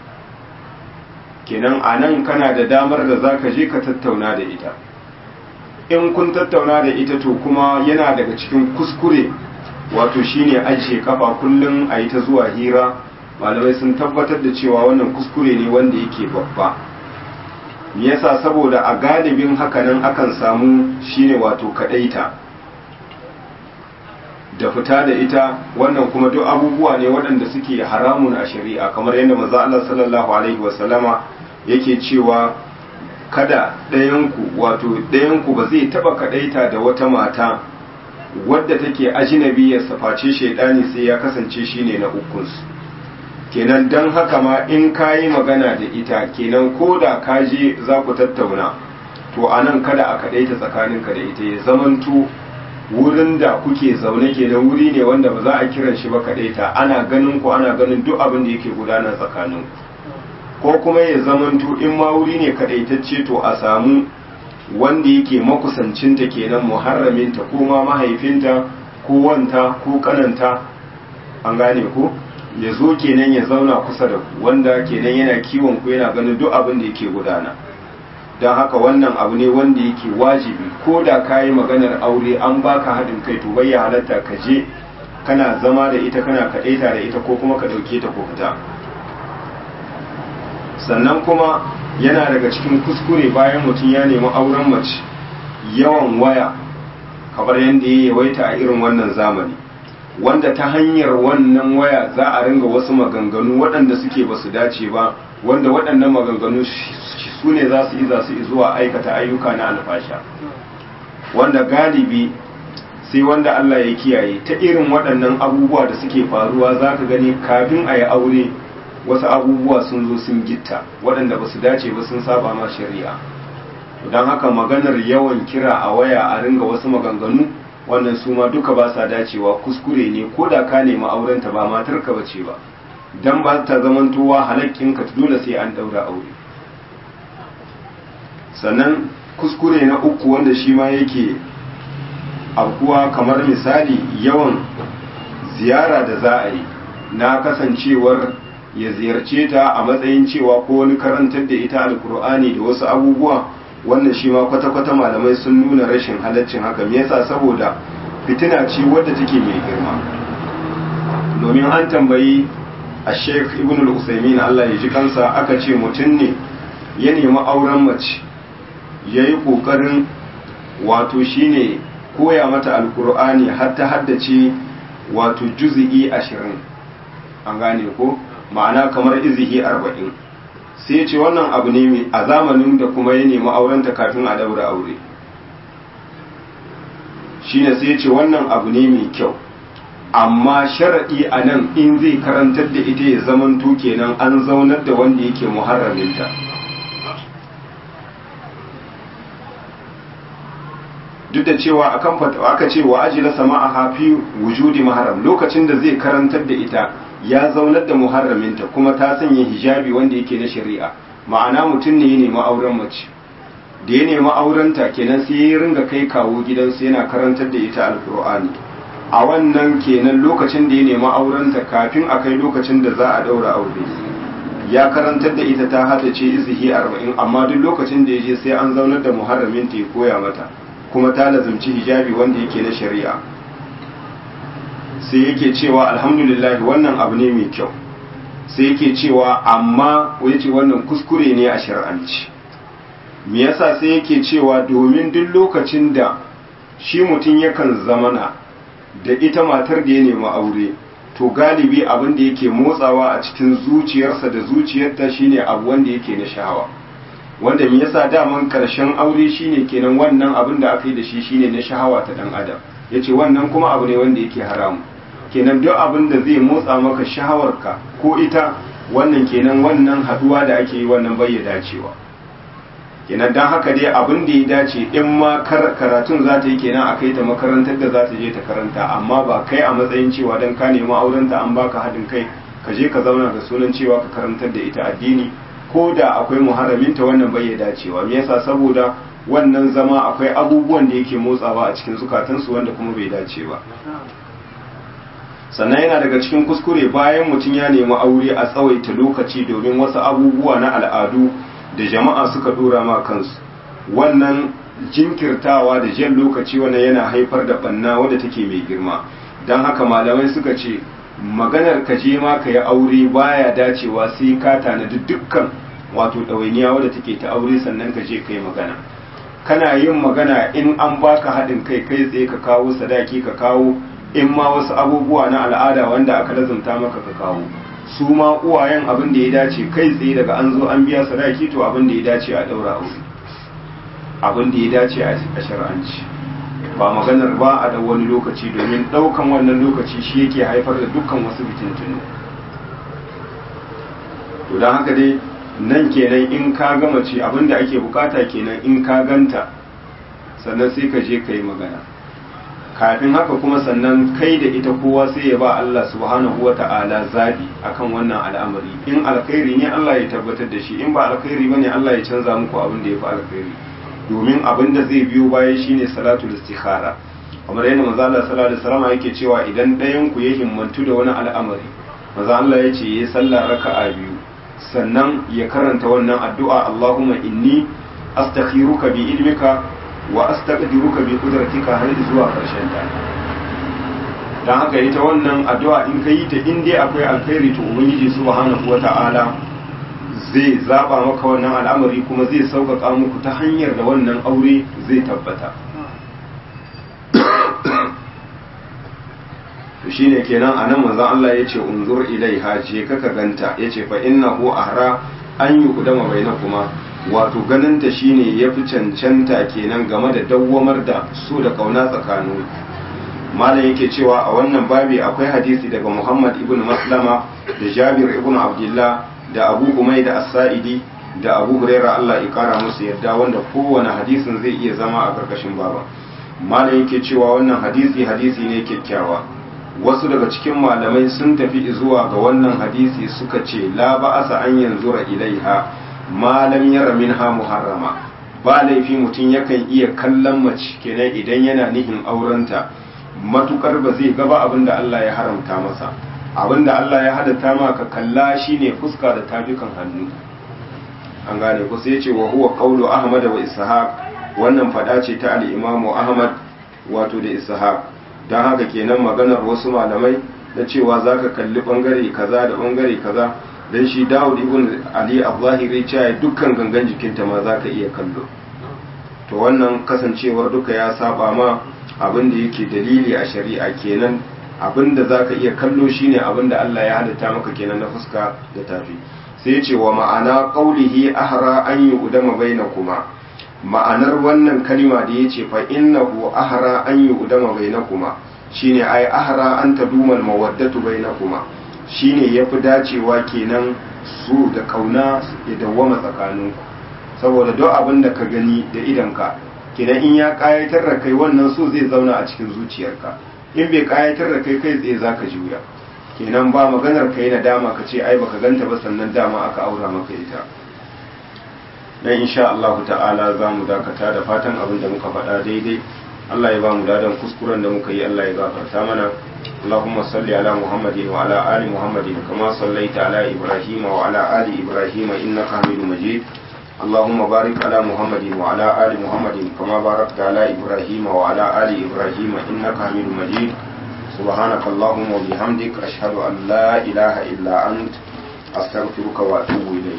kenan a nan kana da damar da za ka je ka tattauna da ita in kun tattauna da ita to kuma yana daga cikin kuskure wato shine ajiye kafa kullum a yi ta zuwa hira malamai sun tabbatar da cewa wannan kuskure ne wanda yake babba me yasa saboda a galibin hakanan akan samu shine wato kadaita da fita da ita wannan kuma duk abubuwa ne waɗanda suke haramun a shari'a kamar yadda manzo Allah sallallahu alaihi wasallama yake cewa kada ɗayanku wato ɗayanku ba zai taɓa kadaita da wata mata wadda take ajinabiyar face shaidani sai ya kasance shine na ukunsu kenan don haka ma in ka yi magana da ita kenan ko da ka je za ku tattauna to a nan kada a kaɗaita tsakaninka da ita ya zamanto wurin da kuke zaune kenan wuri ne wanda ba za a kiran shi ba kaɗaita ana ganin ku ana ganin duk abin da yake gudana tsakanin ko kuma ya zamanto in ma wuri ne kaɗaitacce to a samu wanda yake makusancinta kenan muharraminta ko ma mahaifinta ko wanta ko kananta an gane ko ya zo kenan ya zauna kusa da ku wanda kenan yana kiwon ku yana ganin duk abin da yake gudana don haka wannan abu ne wanda yake wajibi ko da ka yi maganar aure an baka haɗin kai to bai halatta ka je kana zama da ita kana kaɗaita da ita ko kuma ka ɗauke ta ko fita sannan kuma yana daga cikin kuskure bayan mutum ya nemi auren mace yawan waya kamar yadda ya yawaita a irin wannan zamani wanda ta hanyar wannan waya za a ringa wasu maganganu waɗanda suke ba su dace ba wanda waɗannan maganganu su ne za su yi za su zuwa aikata ayyuka na alfasha wanda galibi sai wanda Allah ya kiyaye ta irin waɗannan abubuwa da suke faruwa za ka gani kafin a yi aure wasu abubuwa sun zo sun gitta waɗanda ba su dace ba sun saba ma shari'a don haka maganar yawan kira a waya a ringa wasu maganganu wannan su ma duka ba sa dacewa kuskure ne ko da ka nemi aurenta ba matarka ba ce ba dan ba ta zamantowa halakkinka dole sai an daura aure sannan kuskure na uku wanda shi ma yake aukuwa kamar misali yawan ziyara da za a yi na kasancewar ya ziyarce ta a matsayin cewa ko wani karantar da ita alkur'ani da wasu abubuwa wannan shi ma kwata-kwata malamai sun nuna rashin halaccin haka me yasa saboda fitina ce wadda take mai girma domin an tambayi a sheikh ibn al-usaimin Allah ya ji kansa aka ce mutum ne ya nemi auren mace ya yi ƙoƙarin wato shine koya mata alkur'ani har ta haddace wato juzi'i ashirin an gane ko ma'ana kamar izihi arba'in sai ce wannan abu ne a zamanin da kuma ya nemi aurenta kafin a daura aure shine sai ce wannan abu ne mai kyau amma sharaɗi a nan in zai karantar da ita ya zamanto kenan an zaunar da wanda yake muharraminta duk da cewa akan aka ce wa ajila sama'a hafi wujudi maharam lokacin da zai karantar da ita ya zaunar da muharraminta kuma ta sanya hijabi wanda yake na shari'a ma'ana mutum ne ya nemi auren mace da ya nemi aurenta kenan sai ya ringa kai kawo gidansu yana karantar da ita alkur'ani a wannan kenan lokacin da ya nemi aurenta kafin a kai lokacin da za a daura aure ya karantar da ita ta hada ce izihi arba'in amma duk lokacin da ya je sai an zaunar da muharraminta ya koya mata kuma ta lazumci hijabi wanda yake na shari'a sai yake cewa alhamdulillah wannan abu ne mai kyau sai yake cewa amma ce wannan kuskure ne a shari'anci me yasa sai yake cewa domin duk lokacin da shi mutum yakan zamana da ita matar da ya nemi aure to galibi abin da yake motsawa a cikin zuciyarsa da zuciyarta shine abu wanda yake na sha'awa wanda me yasa daman karshen aure shine kenan wannan abin da aka yi da shi shine na shahawa ta dan adam yace wannan kuma abu ne wanda yake haramu kenan duk abin da zai motsa maka shahawarka ko ita wannan kenan wannan haduwa da ake yi wannan bai ya dacewa kenan dan haka dai abin da ya dace in ma karatun za ta yi kenan a kai ta makarantar da za ta je ta karanta amma ba kai a matsayin cewa dan ka nemi aurenta an baka haɗin kai ka je ka zauna da sunan cewa ka karantar da ita addini ko da akwai muharraminta wannan bai ya dacewa me yasa saboda wannan zama akwai abubuwan da yake motsawa a cikin zukatansu wanda kuma bai dace ba sannan yana daga cikin kuskure bayan mutum ya nemi aure a tsawaita lokaci domin wasu abubuwa na al'adu da jama'a suka dora ma kansu wannan jinkirtawa da jan lokaci wannan yana haifar da banna wadda take mai girma don haka malamai suka ce maganar ka je ma ka yi aure baya dacewa sai ka tanadi dukkan wato ɗawainiya wadda take ta aure sannan ka je ka yi magana kana yin magana in an baka haɗin kai kai tsaye ka kawo sadaki ka kawo in ma wasu abubuwa na al'ada wanda aka lazumta maka ka kawo su ma uwayen abin da ya dace kai tsaye daga an zo an biya sadaki to abin da ya dace a ɗaura aure abin da ya dace a shar'anci ba maganar ba a da wani lokaci domin ɗaukan wannan lokaci shi yake haifar da dukkan wasu fitintunu to don haka dai nan kenan in ka gama ce abin da ake bukata kenan in ka ganta sannan sai ka je ka yi magana kafin haka kuma sannan kai da ita kowa sai ya ba Allah subhanahu wa ta'ala zabi akan wannan al'amari in alkhairi ne Allah ya tabbatar da shi in ba alkhairi bane Allah ya canza muku abin da ya fi alkhairi domin abin da zai biyo baya shine salatul istikhara kamar yadda manzo Allah sallallahu alaihi wasallam yake cewa idan ɗayan ku ya himmantu da wani al'amari manzo Allah ya ce yayi sallah raka'a biyu sannan ya karanta wannan addu'a Allahumma inni astakhiruka bi ilmika wa astaqdiruka bi qudratika har zuwa karshen ta dan haka ita wannan addu'a in ka yi ta in dai akwai alkhairi to ubangiji subhanahu wata'ala zai zaba maka wannan al'amari kuma zai sauƙaƙa muku ta hanyar da wannan aure zai tabbata to shine kenan anan manzon Allah yace unzur ilaiha je kaka ganta yace fa innahu ahra an yuqdama bainakuma wato ganin ta shine yafi cancanta kenan game da dawwamar da su da kauna tsakanin malam yake cewa a wannan babi akwai hadisi daga Muhammad ibn Maslama da Jabir ibn Abdullah da Abu Umaida As-Sa'idi da Abu Hurairah Allah ya kara musu yadda wanda kowane hadisin zai iya zama a karkashin baba malam yake cewa wannan hadisi hadisi ne kyakkyawa wasu daga cikin malamai sun tafi zuwa ga wannan hadisi suka ce la ba'asa an yanzura ilaiha malam yara minha muharrama ba laifi mutum yakan iya kallon mace kenan idan yana nihin aurenta matukar ba zai gaba abin da Allah ya haramta masa abin da Allah ya halatta ma ka kalla shine fuska da tafikan hannu an gane ku sai ce wa huwa qawlu ahmad wa ishaq wannan fada ce ta al-imamu ahmad wato da ishaq dan haka kenan maganar wasu malamai da cewa zaka kalli bangare kaza da bangare kaza dan shi Dawud ibn Ali al-Zahiri cewa dukkan gangan jikinta ma zaka iya kallo to wannan kasancewar duka ya saba ma abin da yake dalili a shari'a kenan abin da za ka iya kallo shine abin da Allah ya halitta maka kenan na fuska da tafi sai ce wa ma'ana qaulihi ahra an yu'dama bainakuma ma'anar wannan kalima da yace fa innahu ahra an yu'dama bainakuma shine ai ahra an taduma mawaddatu bainakuma shine yafi dacewa kenan su da kauna ya dawwama tsakaninku saboda duk abin da ka gani da idanka kenan in ya kayatar da kai wannan so zai zauna a cikin zuciyarka in bai kayatar da kai kai tsaye zaka juya kenan ba maganar kai na dama ka ce ai baka ganta ba sannan dama aka aura maka ita dan insha Allah ta'ala za mu dakata da fatan abin da muka faɗa daidai Allah ya ba mu dadan kuskuren da muka yi Allah ya gafarta mana اللهم صل على محمد وعلى آل محمد كما صليت على إبراهيم وعلى آل إبراهيم إنك حميد مجيد اللهم بارك على محمد وعلى آل محمد كما باركت على إبراهيم وعلى آل إبراهيم إنك حميد مجيد سبحانك اللهم وبحمدك أشهد أن لا إله إلا أنت أستغفرك وأتوب إليك